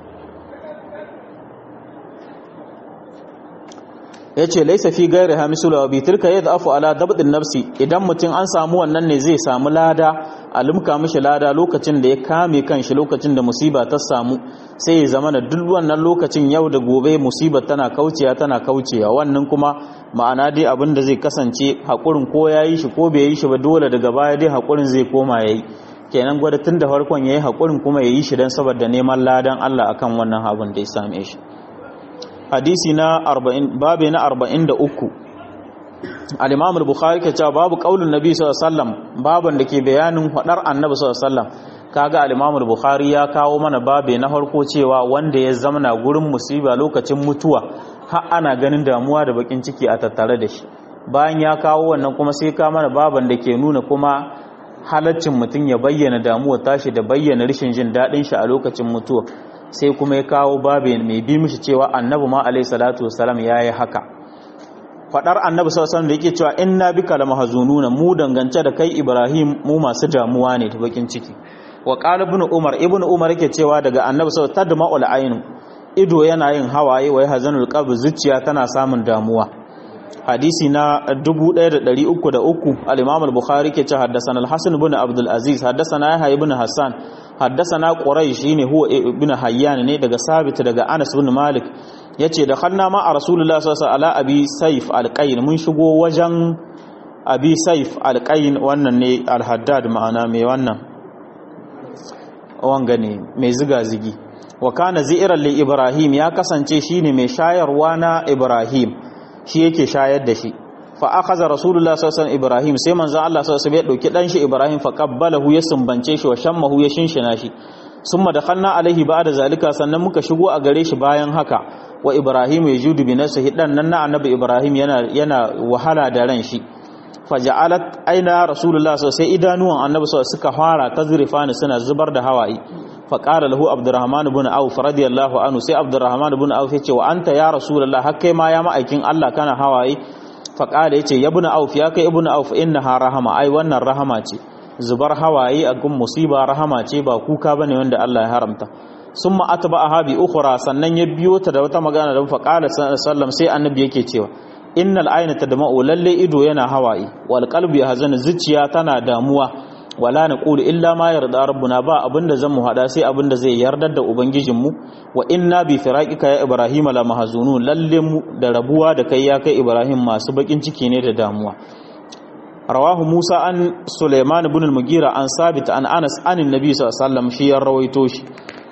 ya ce laisa fi gairi hamisulu wa bitilka ya zafi ala dabdin nafsi idan mutum an samu wannan ne zai samu lada a limka mishi lada lokacin da ya kame kanshi lokacin da musiba ta samu sai ya zama da duk wannan lokacin yau da gobe musiba tana kaucewa tana kaucewa wannan kuma ma'ana dai abin da zai kasance haƙurin ko ya yi shi ko bai yi shi ba dole daga baya dai haƙurin zai koma ya yi kenan gwada tun da farkon ya yi haƙurin kuma ya yi shi don saboda neman ladan Allah akan wannan abin da ya same shi hadisi na 40 babu na 43 al-imam al-bukhari ke cewa babu qaulun nabi sallallahu alaihi wasallam baban da ke bayanin hadar annabi sallallahu alaihi wasallam kaga al-imam al-bukhari ya kawo mana babe na farko cewa wanda ya zamana gurin musiba lokacin mutuwa har ana ganin damuwa da bakin ciki a tattare da shi bayan ya kawo wannan kuma sai ka mana baban da ke nuna kuma halaccin mutum ya bayyana damuwa tashi da bayyana rashin jin daɗin shi a lokacin mutuwa sai kuma ya kawo babu mai bi mishi cewa annabi ma alaihi salatu wasalam yayi haka fadar annabi sallallahu alaihi da yake cewa inna bika lamahzununa mu dangance da kai ibrahim mu masu damuwa ne ta bakin ciki wa qala ibn umar ibn umar yake cewa daga annabi sallallahu alaihi tadma'ul ainu ido yana yin hawaye wai hazanul qalb zuciya tana samun damuwa hadisi na 1303 al-imam al-bukhari ke ce haddathana al-hasan ibn abdul aziz haddathana yahya ibn hassan haddathana quraish shine huwa ibn hayyan ne daga sabit daga anas ibn malik yace da khanna ma rasulullah sallallahu alaihi wasallam abi saif al-qayn mun shigo wajen abi saif al-qayn wannan ne al-haddad ma'ana mai wannan wanga ne mai ziga zigi wa kana zi'ran li ibrahim ya kasance shine mai shayarwa na ibrahim shi yake shayar da shi fa akhadha rasulullah sallallahu alaihi ibrahim sai manzo Allah sallallahu alaihi ya dauki dan shi ibrahim fa qabbalahu ya sumbance shi wa shammahu ya shinshina shi summa dakhalna alaihi ba'da zalika sannan muka shigo a gare shi bayan haka wa ibrahim yajudu bi nafsihi dan nan na annabi ibrahim yana yana wahala da ran shi faja'alat aina rasulullah sallallahu alaihi idanuwan annabi sallallahu suka fara tazrifani suna zubar da hawaye fa qala lahu abdurrahman ibn auf radiyallahu anhu sai abdurrahman ibn auf yace wa anta ya rasulullah har kai ma ya ma'aikin Allah kana hawaye fa qala yace ya ibn auf ya kai ibn auf innaha rahama ai wannan rahama ce zubar hawaye a gun musiba rahama ce ba kuka bane wanda Allah ya haramta summa atba'aha bi ukhra sannan ya biyo ta da wata magana da fa qala sallallahu sai annabi yake cewa innal ayna tadma'u lalle ido yana hawaye wal qalbi yahzanu zuciya tana damuwa wala naqulu illa ma yarda rabbuna ba abinda zamu hada sai abinda zai yardar da ubangijin mu wa inna bi firaqika ya ibrahim la mahzunun lalle mu da rabuwa da kai ya kai ibrahim masu bakin ciki ne da damuwa rawahu musa an sulaiman ibn al-mugira an sabit an anas an annabi sallallahu alaihi wasallam shi ya rawaito shi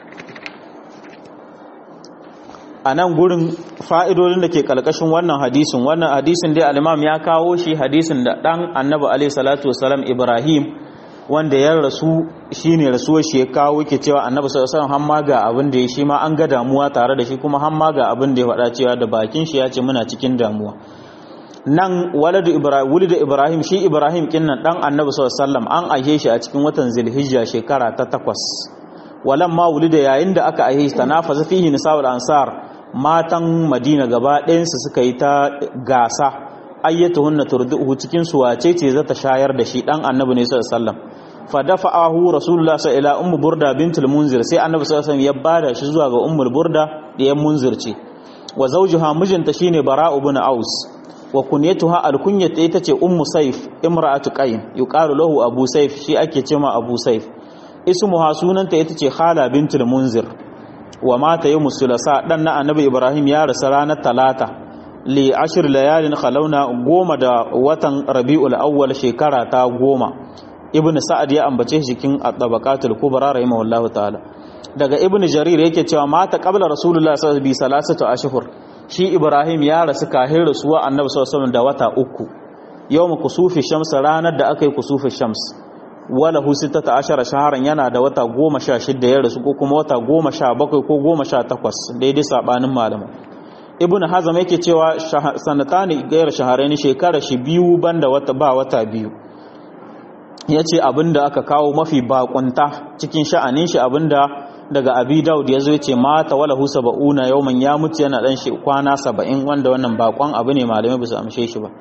a nan gurin fa'idodin da ke kalkashin wannan hadisin wannan hadisin dai al'imam ya kawo shi hadisin da ɗan annabi alaihi salatu wasalam ibrahim wanda ya rasu shi ne rasuwar shi ya kawo ke cewa annabi sallallahu alaihi hamma ga abin da ya shi ma an ga damuwa tare da shi kuma hamma ga abin da ya faɗa cewa da bakin shi ya ce muna cikin damuwa nan waladu ibrahim wulida ibrahim shi ibrahim kinnan dan annabi sallallahu alaihi an aihe shi a cikin watan zulhijja shekara ta takwas walamma wulida yayin da aka aihe shi tanafaza fihi nisa'ul ansar matan madina gaba ɗayansu suka yi ta gasa ayyata hunna turduhu cikin su wace ce za ta shayar da shi dan annabi ne sallallahu alaihi wasallam fa dafa'ahu rasulullah sallallahu ila ummu burda bintul munzir sai annabi sallallahu alaihi wasallam ya bada shi zuwa ga ummul burda da yan munzir ce wa zawjuha mijinta shine bara'u ibn aus wa kunyatuha alkunyata ita ce ummu saif imra'atu qayn yuqalu lahu abu saif shi ake cewa abu saif ismuha sunanta ita ce khala bintul munzir wa mata yi musulasa ɗan na annabi ibrahim ya rasa ranar talata li ashir layalin khalauna goma da watan rabi'ul awwal shekara ta goma ibn sa'ad ya ambace shi cikin at-tabaqatul kubra rahimahullahu ta'ala daga ibn jarir yake cewa mata qabla rasulullah sallallahu alaihi wasallam salasatu ashhur shi ibrahim ya rasu kahin rasuwa annabi sallallahu alaihi wasallam da wata uku yawm kusufi shams ranar da aka yi kusufi shams wala hu sittata ashara shaharan yana da wata goma sha shidda ya rasu ko kuma wata goma sha bakwai ko goma sha takwas daidai sabanin malamu ibn hazam yake cewa sanatani gayar shahararri shekara shi biyu banda wata ba wata biyu ya ce abinda aka kawo mafi bakunta cikin sha'anin shi abinda daga abi daud ya zo ya ce mata wala hu saba'una yawman ya mutu yana dan shi kwana saba'in wanda wannan bakon abu ne malamai ba su amshe shi ba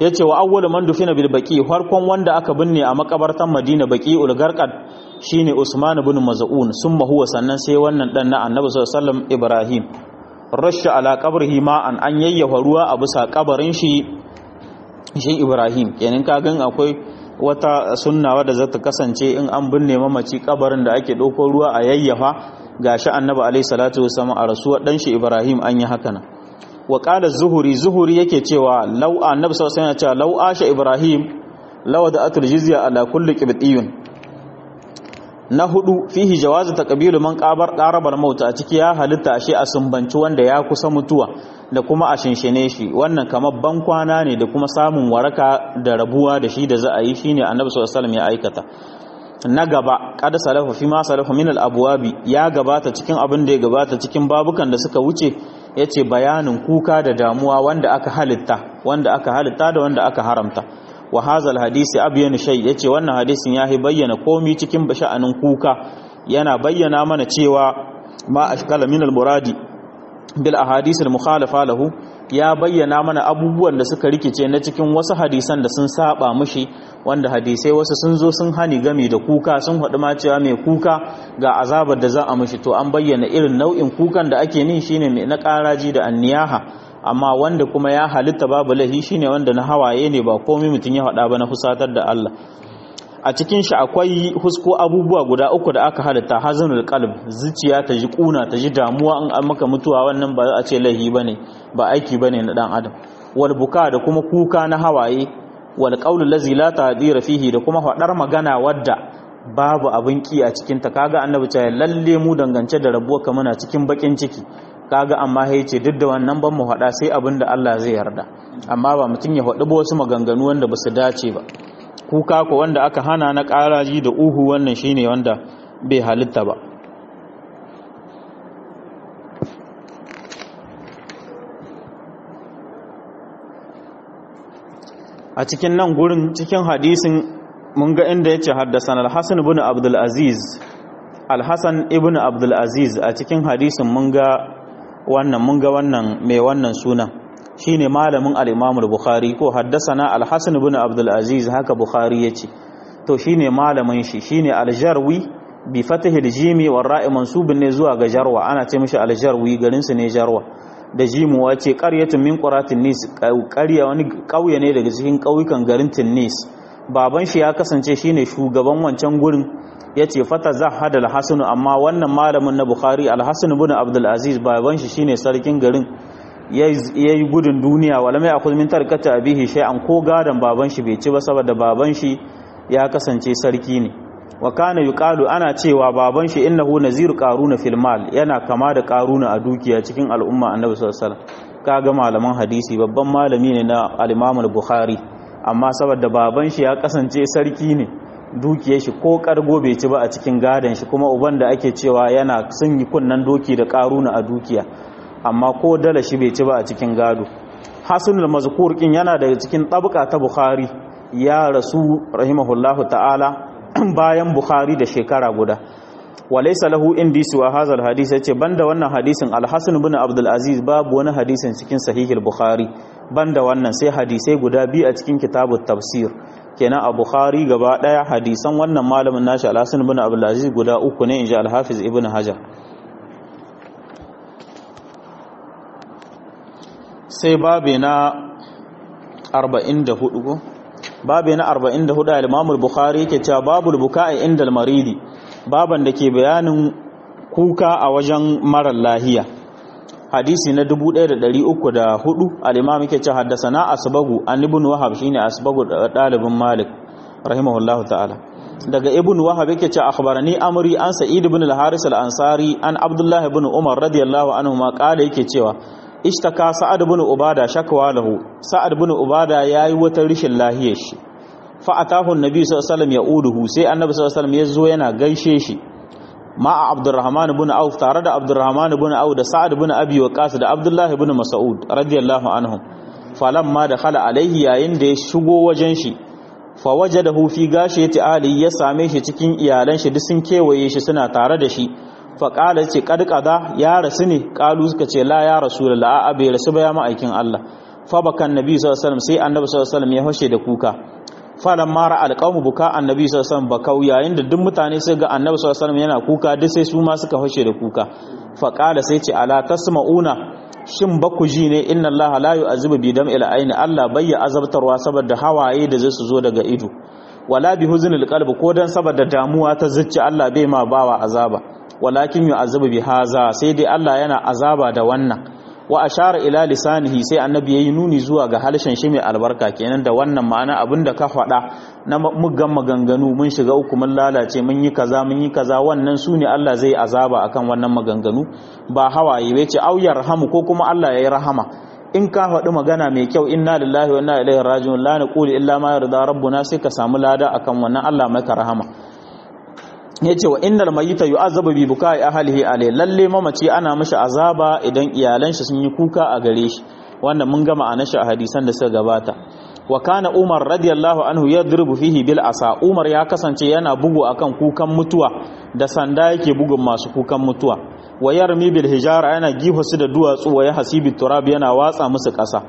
yace wa awwalu man dufina bil baqi farkon wanda aka binne a makabartan Madina baqiul garqad shine Usman ibn Maz'un summa huwa sannan sai wannan dan na Annabi sallallahu alaihi wasallam Ibrahim rasha ala qabrihi ma'an an yayyafa ruwa a bisa kabarin shi shi Ibrahim kenan ka gan akwai wata sunna wadda zata kasance in an binne mamaci kabarin da ake dauko ruwa a yayyafa gashi Annabi alaihi salatu wasallam a rasuwar dan shi Ibrahim an yi haka nan wa qala zuhuri zuhuri yake cewa law Annabi sallallahu alaihi wasallam ya ce law asha Ibrahim law da atul jizya ala kulli qibtiyun na hudu fihi jawazu taqbilu man qabar qarabar mauta a ciki ya halitta ashe a sumbanci wanda ya kusa mutuwa da kuma a shinshine shi wannan kamar ban kwana ne da kuma samun waraka da rabuwa da shi da za a yi shine annabi sallallahu alaihi wasallam ya aikata na gaba qad salafu fi ma salafu min al-abwabi ya gabata cikin abin da ya gabata cikin babukan da suka wuce yace bayanin kuka da damuwa wanda aka halitta wanda aka halitta da wanda aka haramta wa hazal hadisi abyanu shay yace wannan hadisin yahi bayyana komi cikin sha'anin kuka yana bayyana mana cewa ma ashkala min al muradi bil ahadith al mukhalafa lahu ya bayyana mana abubuwan da suka rikice na cikin wasu hadisan da sun saba mushi wanda hadisai wasu sun zo sun hani game da kuka sun haɗu ma cewa mai kuka ga azabar da za a mushi to an bayyana irin nau'in kukan da ake nin shine mai na ƙaraji da anniyaha amma wanda kuma ya halitta babu lahi shine wanda na hawaye ne ba komai mutum ya faɗa ba na fusatar da Allah a cikin shi akwai husko abubuwa guda uku da aka halitta hazanul qalb zuciya ta ji kuna ta ji damuwa in an maka mutuwa wannan ba za a ce lahi bane ba aiki bane na dan adam wal buka da kuma kuka na hawaye wal qawlu allazi la tadira fihi da kuma faɗar magana wadda babu abin ki a cikin ta kaga annabi ta lalle mu dangance da rabuwa ka muna cikin bakin ciki kaga amma ya ce duk da wannan ban mu faɗa sai abin da Allah zai yarda amma ba mutum ya faɗi ba wasu maganganu wanda ba su dace ba kuka ko wanda aka hana na ƙaraji da uhu wannan shine wanda bai halitta ba a cikin nan gurin cikin hadisin mun ga inda yace haddasan al-Hasan ibn Abdul Aziz al-Hasan ibn Abdul Aziz a cikin hadisin mun ga wannan mun ga wannan mai wannan sunan shine malamin al-Imam al-Bukhari ko haddathana al-Hasan ibn Abdul Aziz haka Bukhari yace to shine malamin shi shine al-Jarwi bi fatih al-jim wa ra'i mansubun ne zuwa ga Jarwa ana ce mishi al-Jarwi garin su ne Jarwa da jimu wace qaryatun min quratin nis qarya wani kauye ne daga cikin kauyukan garin Tinnis baban shi ya kasance shine shugaban wancan gurin ya ce fata za hada alhassanu amma wannan malamin na bukhari alhassanu bin abdulaziz baban shi shine sarkin garin ya yi gudun duniya wala mai akwai min tarkata abihi shay'an ko gadon baban shi bai ci ba saboda baban shi ya kasance sarki ne wa kana yuqalu ana cewa baban shi innahu naziru qaruna fil mal yana kama da qaruna a dukiya cikin al'umma annabi sallallahu alaihi wasallam kaga malaman hadisi babban malami ne na al-imam al-bukhari amma saboda baban shi ya kasance sarki ne dukiyar shi ko kargo bai ci ba a cikin gadon shi kuma uban da ake cewa yana sun yi kunnan doki da karuna a dukiya amma ko dala shi bai ci ba a cikin gado hasanul mazkur kin yana daga cikin tabqa ta bukhari ya rasu rahimahullahu ta'ala bayan bukhari da shekara guda walaysa lahu indi suwa hadha alhadith yace banda wannan hadisin al-hasan ibn abdul aziz babu wani hadisin cikin sahih al-bukhari banda wannan sai hadisai guda biyu a cikin kitabut tafsir kenan a bukhari gaba daya hadisan wannan malamin nashi al-hasan ibn abdul aziz guda uku ne inji al-hafiz ibn hajar sai babe na 44 ko babe na 44 al-imam al-bukhari yake cewa babul buka'i inda al-maridi baban da ke bayanin kuka a wajen marar lahiya hadisi na 1304 al-imam yake cewa haddathana asbagu an ibn wahab shine asbagu dalibin malik rahimahullahu ta'ala daga ibn wahab yake cewa akhbarani amri an sa'id ibn al-haris al-ansari an abdullah ibn umar radiyallahu anhu ma kala yake cewa ishtaka sa'ad ibn ubada shakwa lahu sa'ad ibn ubada yayi wata rishin lahiyar shi fa atahu annabi sallallahu alaihi wasallam yauduhu sai annabi sallallahu alaihi wasallam yazo yana gaishe shi ma'a abdurrahman ibn auf tare da abdurrahman ibn auf da sa'ad ibn abi waqas da abdullah ibn mas'ud radiyallahu anhum falamma dakhala alaihi yayin da ya shigo wajen shi fa wajadahu fi gashiyati ali ya same shi cikin iyalan shi duk sun kewaye shi suna tare da shi fa qala ce qad qada ya rasu ne qalu suka ce la ya rasulullah a bai rasu ba ya ma'aikin Allah fa bakan nabi sallallahu alaihi wasallam sai annabi sallallahu alaihi wasallam ya hoshe da kuka falan mara alqawmu buka annabi sallallahu alaihi wasallam bakau yayin da duk mutane sai ga annabi sallallahu alaihi wasallam yana kuka duk sai su ma suka hoshe da kuka fa qala sai ce ala tasma'una shin ba ku ji ne inna allaha la yu'azibu bi dam'il aini allah bayya azabtarwa saboda hawaye da zai su zo daga ido wala bi huznil qalbi ko dan saboda damuwa ta zuci allah bai ma bawa azaba walakin yu'azibu bi haza sai dai allah yana azaba da wannan wa ashara ila lisanihi sai annabi yayi nuni zuwa ga halshen shi mai albarka kenan da wannan ma'ana abinda ka faɗa na muggan maganganu mun shiga uku mun lalace mun yi kaza mun yi kaza wannan su ne Allah zai azaba akan wannan maganganu ba hawaye bai ce au yarhamu ko kuma Allah yayi rahama in ka faɗi magana mai kyau inna lillahi wa inna ilaihi raji'un la naqulu illa ma yarda rabbuna sai ka samu lada akan wannan Allah maka rahama yace wa innal mayyita yu'azzabu bi bukai ahlihi alai lalle mamaci ana mishi azaba idan iyalan shi sun yi kuka a gare shi wanda mun gama a nashi a hadisan da suka gabata wa kana umar radiyallahu anhu yadribu fihi bil asa umar ya kasance yana bugu akan kukan mutuwa da sanda yake bugun masu kukan mutuwa wa yarmi bil hijara yana gifa su da duwatsu wa ya hasibi turab yana watsa musu kasa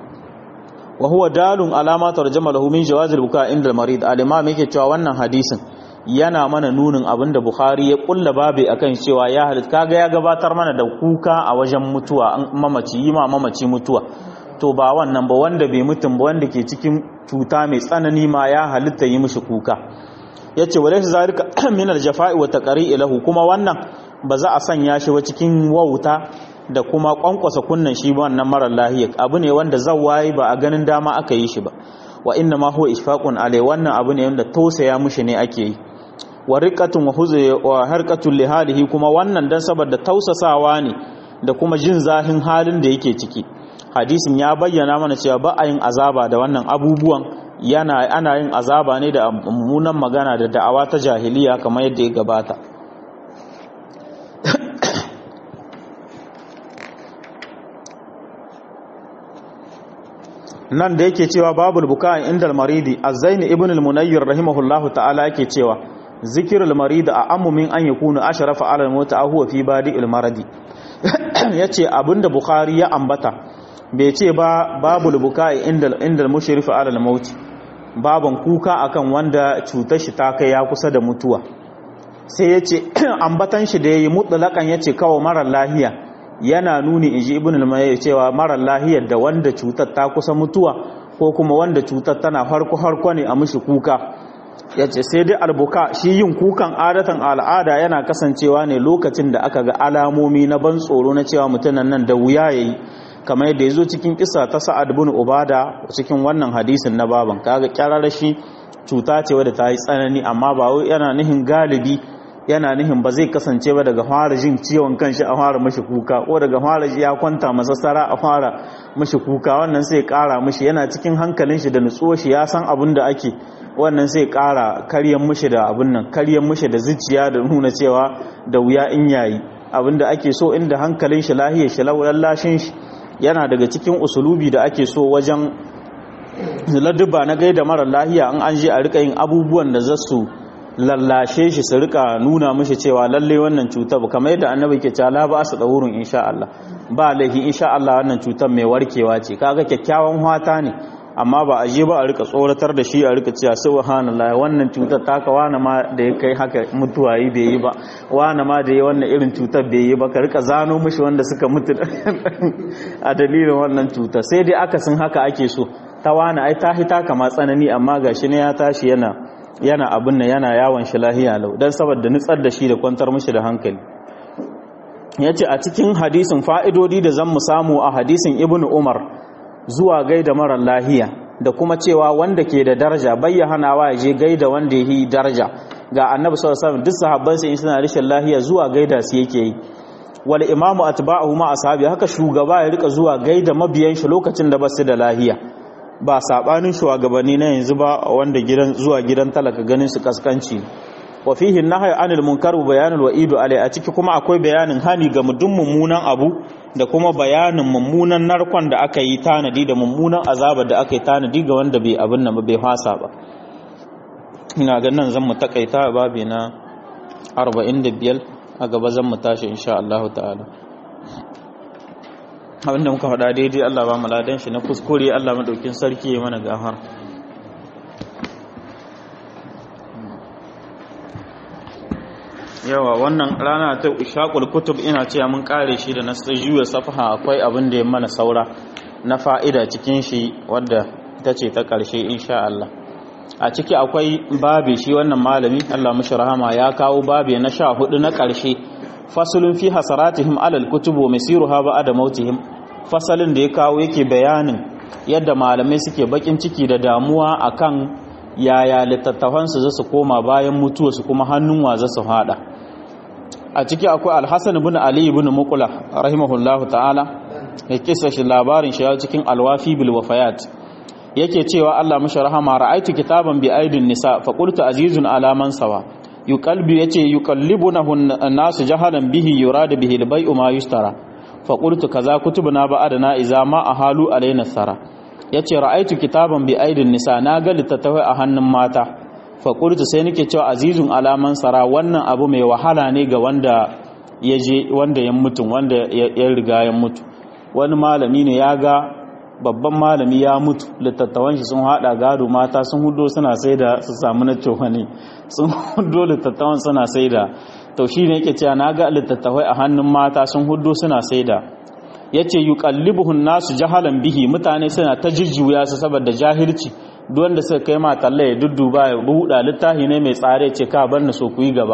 wa huwa dalun alama tarjama lahu min jawazil buka inda marid al-imam yake cewa wannan hadisin yana mana nunin abin da Bukhari ya kulla babe akan cewa ya halitta kaga ya gabatar mana da kuka a wajen mutuwa an mamaci yi ma mamaci mutuwa to ba wannan ba wanda bai mutum ba wanda ke cikin cuta mai tsanani ma ya halitta yi mishi kuka yace walaysa zalika min al-jafa'i wa taqri'i lahu kuma wannan ba za a sanya shi ba cikin wauta da kuma kwankwasa kunnan shi wannan marar lahiya abu ne wanda zawayi ba a ganin dama aka yi shi ba wa inna ma huwa ishfaqun alai wannan abu ne wanda tausaya mushi ne ake yi wa riqatun wa huzay wa harqatun li halihi kuma wannan dan saboda tausasawa ne da kuma jin zahin halin da yake ciki hadisin ya bayyana mana cewa ba a yin azaba da wannan abubuwan yana ana yin azaba ne da mummunan magana da da'awa ta jahiliya kamar yadda ya gabata nan da yake cewa babul buka inda maridi azzaini ibn al-munayyir rahimahullahu ta'ala yake cewa zikirul marid a ammu min an yakunu ashrafa ala al-maut aw huwa fi badi'il maradi yace abinda bukhari ya ambata bai ce ba babul buka inda inda al-mushrif ala al-maut baban kuka akan wanda cutar shi ta kai ya kusa da mutuwa sai yace ambatan shi da yayi mutlaqan yace kawo mara lahiya yana nuni inji ibn al-mayyar cewa mara lahiyar da wanda cutar ta kusa mutuwa ko kuma wanda cutar tana harko harko ne a mishi kuka yace sai dai albuka shi yin kukan adatan al'ada yana kasancewa ne lokacin da aka ga alamomi na ban tsoro na cewa mutunan nan da wuya yayi kamar yadda yazo cikin kisa ta Sa'ad ibn Ubada cikin wannan hadisin na baban kaga kyararra shi cuta ce wadda ta yi tsanani amma ba wai yana nihin galibi yana nihin ba zai kasance ba daga fara jin ciwon kanshi a fara mashi kuka ko daga fara ji ya kwanta masassara a fara mashi kuka wannan sai kara mashi yana cikin hankalin shi da nutsuwa shi ya san abin da ake wannan sai kara karyan mashi da abin nan karyan mashi da zuciya da nuna cewa da wuya in yayi abin da ake so inda hankalin shi lahiyar shi lallashin shi yana daga cikin usulubi da ake so wajen ladduba na gaida mara lahiya an an je a rika yin abubuwan da za su lallashe shi su rika nuna mishi cewa lalle wannan cutar kamar yadda annabi ke cewa la ba su dawurun insha Allah ba laifi insha Allah wannan cutar mai warkewa ce kaga kyakkyawan hwata ne amma ba a je ba a rika tsoratar da shi a rika cewa subhanallahi wannan cutar taka wani ma da ya kai haka mutuwa yi bai yi ba wani ma da ya wannan irin cutar bai yi ba ka rika zano mishi wanda suka mutu a dalilin wannan cutar sai dai akasin haka ake so ta wani ai ta hita kama tsanani amma gashi ne ya tashi yana yana abin nan yana yawon shi lahiya lau don saboda nutsar da shi da kwantar mishi da hankali ya ce a cikin hadisin fa'idodi da zan mu samu a hadisin ibn umar zuwa gaida marar lahiya da kuma cewa wanda ke da daraja bayyanawa ya je gaida wanda ya yi daraja ga annabi sallallahu alaihi duk sahabban sai suna rishin lahiya zuwa gaida su yake yi wal imamu atba'uhu ma ashabi haka shugaba ya rika zuwa gaida mabiyan shi lokacin da basu da lahiya ba sabanin shugabanni na yanzu ba wanda gidan zuwa gidan talaka ganin su kaskanci wa fihi nahyi anil munkar wa bayanul wa'idu alai a ciki kuma akwai bayanin hani ga mudun mummunan abu da kuma bayanin mummunan narkon da aka yi tanadi da mummunan azabar da aka yi tanadi ga wanda bai abin nan bai fasa ba ina ga nan zan mu takaita babi na 45 a gaba zan mu tashi insha Allah ta'ala abinda muka faɗa daidai Allah ba mu ladan shi na kuskure Allah madaukin sarki ya mana gafar yawa wannan rana ta ishaqul kutub ina cewa mun kare shi da na juya safaha akwai abin da ya mana saura na fa'ida cikin shi wadda ta ce ta ƙarshe insha Allah a ciki akwai babi shi wannan malami Allah mashi rahama ya kawo babi na sha hudu na ƙarshe fasulun fi hasaratihim alal kutubu masiruha ba'da mautihim fasalin da ya kawo yake bayanin yadda malamai suke bakin ciki da damuwa akan yaya littattafan su zasu koma bayan mutuwa su kuma hannun wa zasu hada a ciki akwai alhassan ibn ali ibn muqla rahimahullahu ta'ala ya kisa shi labarin shi cikin alwafi bil wafayat yake cewa Allah mashi rahama ra'aitu kitaban bi aidin nisa fa qultu azizun ala man sawa yuqalbi yace yuqallibunahu an-nasu jahalan bihi yuradu bihi al-bai'u ma yustara fa qultu kaza kutubuna ba'adana idza ma ahalu alaina sara yace ra'aitu kitaban bi aidin nisa na ga littattafai a hannun mata fa qultu sai nake cewa azizun ala man sara wannan abu mai wahala ne ga wanda ya je wanda ya mutu wanda ya riga ya mutu wani malami ne ya ga babban malami ya mutu littattafan shi sun hada gado mata sun hudo suna sai da su samu na ne sun hudo littattafan suna sai da to shi ne yake cewa na ga littattafai a hannun mata sun hudo suna sai da ya ce yi kallibuhun nasu jahalan bihi mutane suna ta jujjuya su saboda jahilci duk wanda suka kai ma talla ya dudduba ya buɗa littafi ne mai tsare ce ka bar na so ku yi gaba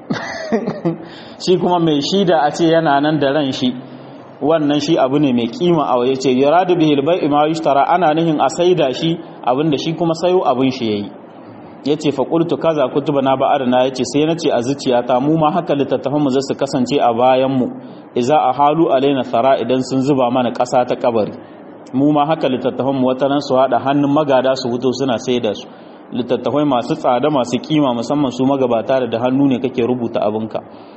shi kuma mai shida a ce yana nan da ran shi wannan shi abu ne mai kima a waye ce yuradu bihil bai'i ma yushtara ana nihin a saida shi abinda shi kuma sayo abin shi yayi yace fa qultu kaza kutubana ba'adna yace sai nace a zuciyata mu ma haka littattafan mu zasu kasance a bayan mu idza ahalu alaina thara idan sun zuba mana ƙasa ta kabari mu ma haka littattafan mu wataran su hada hannun magada su wuto suna saida su littattafai masu tsada masu kima musamman su magabata da hannu ne kake rubuta abinka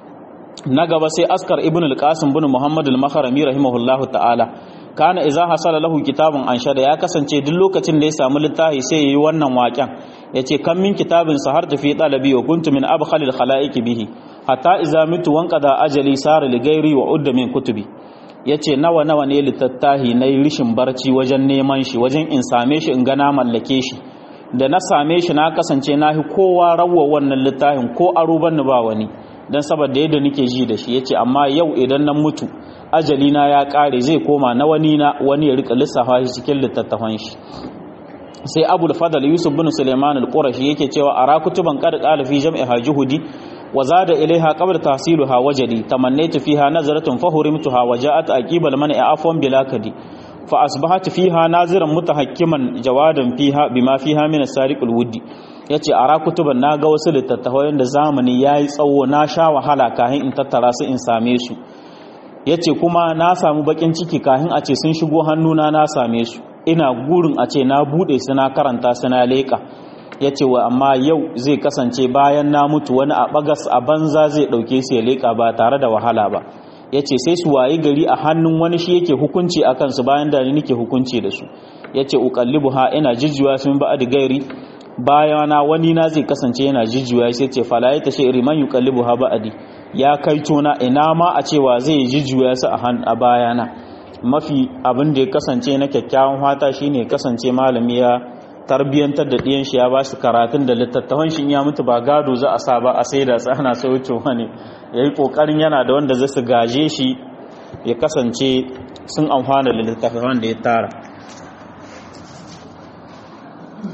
na gaba sai askar ibn al-qasim bin muhammad al-makharami rahimahullahu ta'ala kana idza hasala lahu kitabun anshada ya kasance duk lokacin da ya samu littafi sai yayi wannan waƙen yace kan min kitabin sahartu fi talabi wa kuntu min abkhal al-khalaiq bihi hatta idza mitu wanqada ajali sara li ghairi wa udda min kutubi yace nawa nawa ne littattahi nayi rishin barci wajen neman shi wajen in same shi in ga na mallake shi da na same shi na kasance nahi kowa rawwa wannan littafin ko aro banni ba wani don saboda yadda nake ji da shi yace amma yau idan na mutu ajali na ya kare zai koma na wani na wani ya rika lissafa shi cikin littattafan shi sai abul fadal yusuf bin suleiman al-qurashi yake cewa ara kutuban qad qala fi jam'i hajuhudi wa zada ilaiha qabla tahsiluha wajadi tamannaytu fiha nazaratun fahurimtuha wa ja'at aqibal man'i afwan bila kadi fa asbahat fiha naziran mutahakkiman jawadan fiha bima fiha min as-sariq al-wuddi ya ce a rakutuban na ga wasu littattafai da zamani ya yi tsawo na sha wahala kahin in tattara su in same su ya ce kuma na samu bakin ciki kahin a ce sun shigo hannuna na same su ina gurin a ce na bude su na karanta su na leƙa ya ce wa amma yau zai kasance bayan na mutu wani a bagas a banza zai ɗauke su ya leƙa ba tare da wahala ba ya ce sai su wayi gari a hannun wani shi yake hukunci a kansu bayan da ni nake hukunci da su ya ce uƙallibu ha ina jijjiwa sun ba da gairi bayana wani na zai kasance yana jijjuya sai ce fala ya tashe riman yuqallibu ha ba'di ya kai tona ina ma a cewa zai jijjuya su a han a bayana mafi abin da ya kasance na kyakkyawan fata shine kasance malami ya tarbiyantar da ɗiyan shi ya ba su karatun da littattafan shi ya mutu ba gado za a sa ba a sai da ana saucewa ne yayi kokarin yana da wanda zai su gaje shi ya kasance sun amfana da littattafan da ya tara